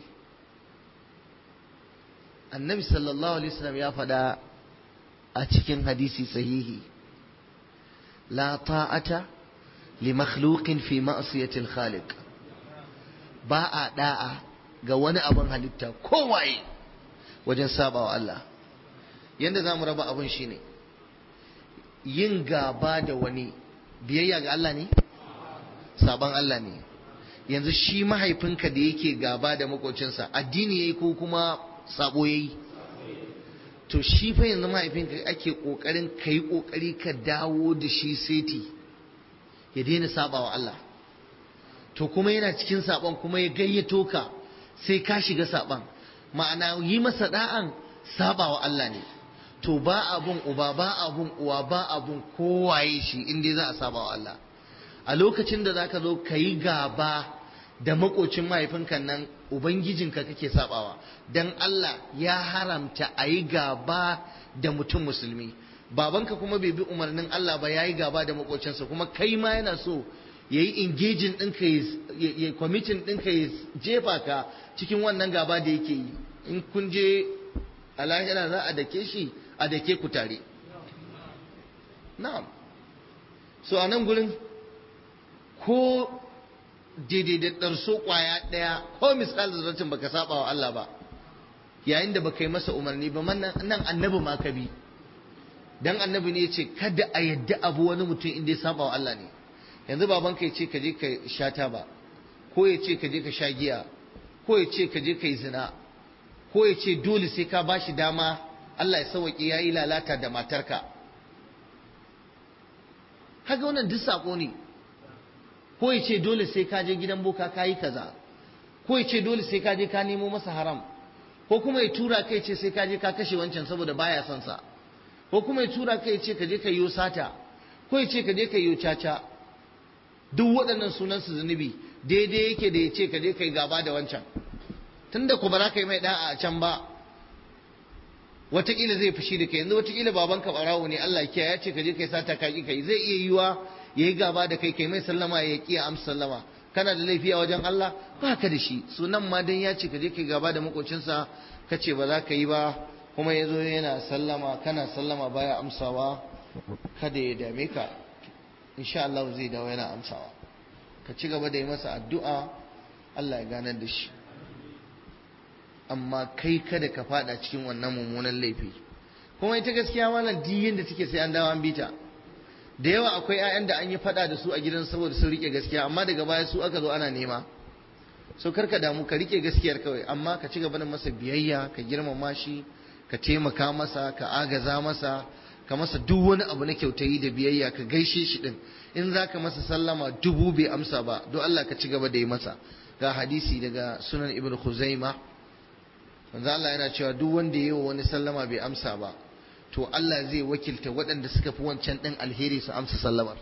annabi sallallahu alaihi wasallam ya faɗa a cikin hadisi sahihi la ta'ata li makhluqin fi ma'siyati al-khaliq ba a da'a ga wani abin halitta kowaye wajen sabawa Allah yanda zamu raba abin shine yin gaba da wani biyayya ga Allah ne saban Allah ne yanzu shi mahaifinka da yake gaba da makocinsa addini yayi ko kuma sabo yayi to shi fa yanzu mahaifinka ake kokarin kai kokari ka dawo da shi seti ya daina sabawa Allah to kuma yana cikin saban kuma ya gayyato ka sai ka shiga saban ma'ana yi masa da'an sabawa Allah ne to ba abun uba ba abun uwa ba abun kowaye shi inda za a sabawa Allah a lokacin da zaka zo ka yi gaba da makocin mahaifinka nan ubangijinka kake sabawa dan Allah ya haramta a yi gaba da mutum musulmi babanka kuma bai bi umarnin Allah ba ya yi gaba da makocinsa kuma kai ma yana so ya yi engaging ɗinka ya kwamitin ɗinka ya jefa ka cikin wannan gaba da yake yi in kun je a lahira za a dake shi a dake ku tare na'am so a nan gurin ko daidai da ɗarso ƙwaya ɗaya ko misali zarratin baka saba wa Allah ba yayin da baka yi masa umarni ba nan annabi ma ka bi dan annabi ne ce kada a yadda abu wani mutum inda ya saba wa Allah ne yanzu babanka ya ce ka je ka sha taba ko ya ce ka je ka sha giya ko ya ce ka je ka yi zina ko ya ce dole sai ka ba shi dama Allah ya sauwaƙe ya yi lalata da matarka haka wannan duk saƙo ne ko ya ce dole sai ka je gidan boka ka yi kaza ko ya ce dole sai ka je ka nemo masa haram ko kuma ya tura kai ce sai ka je ka kashe wancan saboda baya son sa ko kuma ya tura kai ce ka je ka yi sata ko ya ce ka je ka yi caca duk waɗannan sunan su zunubi daidai yake da ya ce ka je ka yi gaba da wancan tunda ku ba za ka yi mai da'a a can ba wataƙila zai fushi da kai yanzu wataƙila babanka ɓarawo ne Allah kiya ya ce ka je ka yi sata ka ƙi ka yi zai iya yiwa ya yi gaba da kai kai mai sallama ya ƙi amsa sallama kana da laifi a wajen Allah ba ka da shi sunan ma dan ya ce ka je ka yi gaba da makocinsa ka ce ba za ka yi ba kuma ya zo yana sallama kana sallama baya amsawa kada ya dame ka insha Allah zai dawo yana amsawa ka ci gaba da yi masa addu'a Allah ya ganar da shi amma kai kada ka fada cikin wannan mummunan laifi kuma ita gaskiya malam diyin da take sai an dawo an bita da yawa akwai 'ya'yan da an yi fada da su a gidan saboda sun rike gaskiya amma daga baya su aka zo ana nema so karka damu ka rike gaskiyar kawai amma ka ci gaba da masa biyayya ka girmama shi ka taimaka masa ka agaza masa ka masa duk wani abu na kyautayi da biyayya ka gaishe shi din in za ka masa sallama dubu bai amsa ba don Allah ka ci gaba da yi masa ga hadisi daga sunan ibn khuzaima manzo Allah yana cewa duk wanda ya yi wa wani sallama bai amsa ba to Allah zai wakilta waɗanda suka fi wancan ɗin alheri su amsa sallamar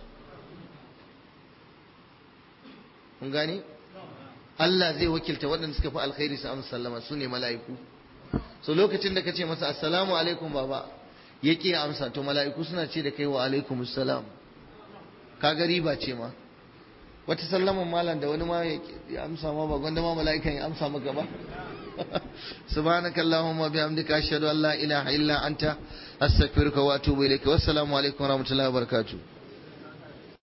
kun gane Allah zai wakilta waɗanda suka fi alkhairi su amsa sallama su ne mala'iku so lokacin da ka ce masa assalamu alaikum baba ya ƙi amsa to mala'iku suna ce da kai wa alaikum assalam ka ga riba ce ma wata sallaman malam da wani ma ya amsa ma ba gwanda ma mala'ikan ya amsa maka ba سبحانك اللهم وبحمدك أشهد أن لا إله إلا أنت أستغفرك وأتوب إليك والسلام عليكم ورحمة الله وبركاته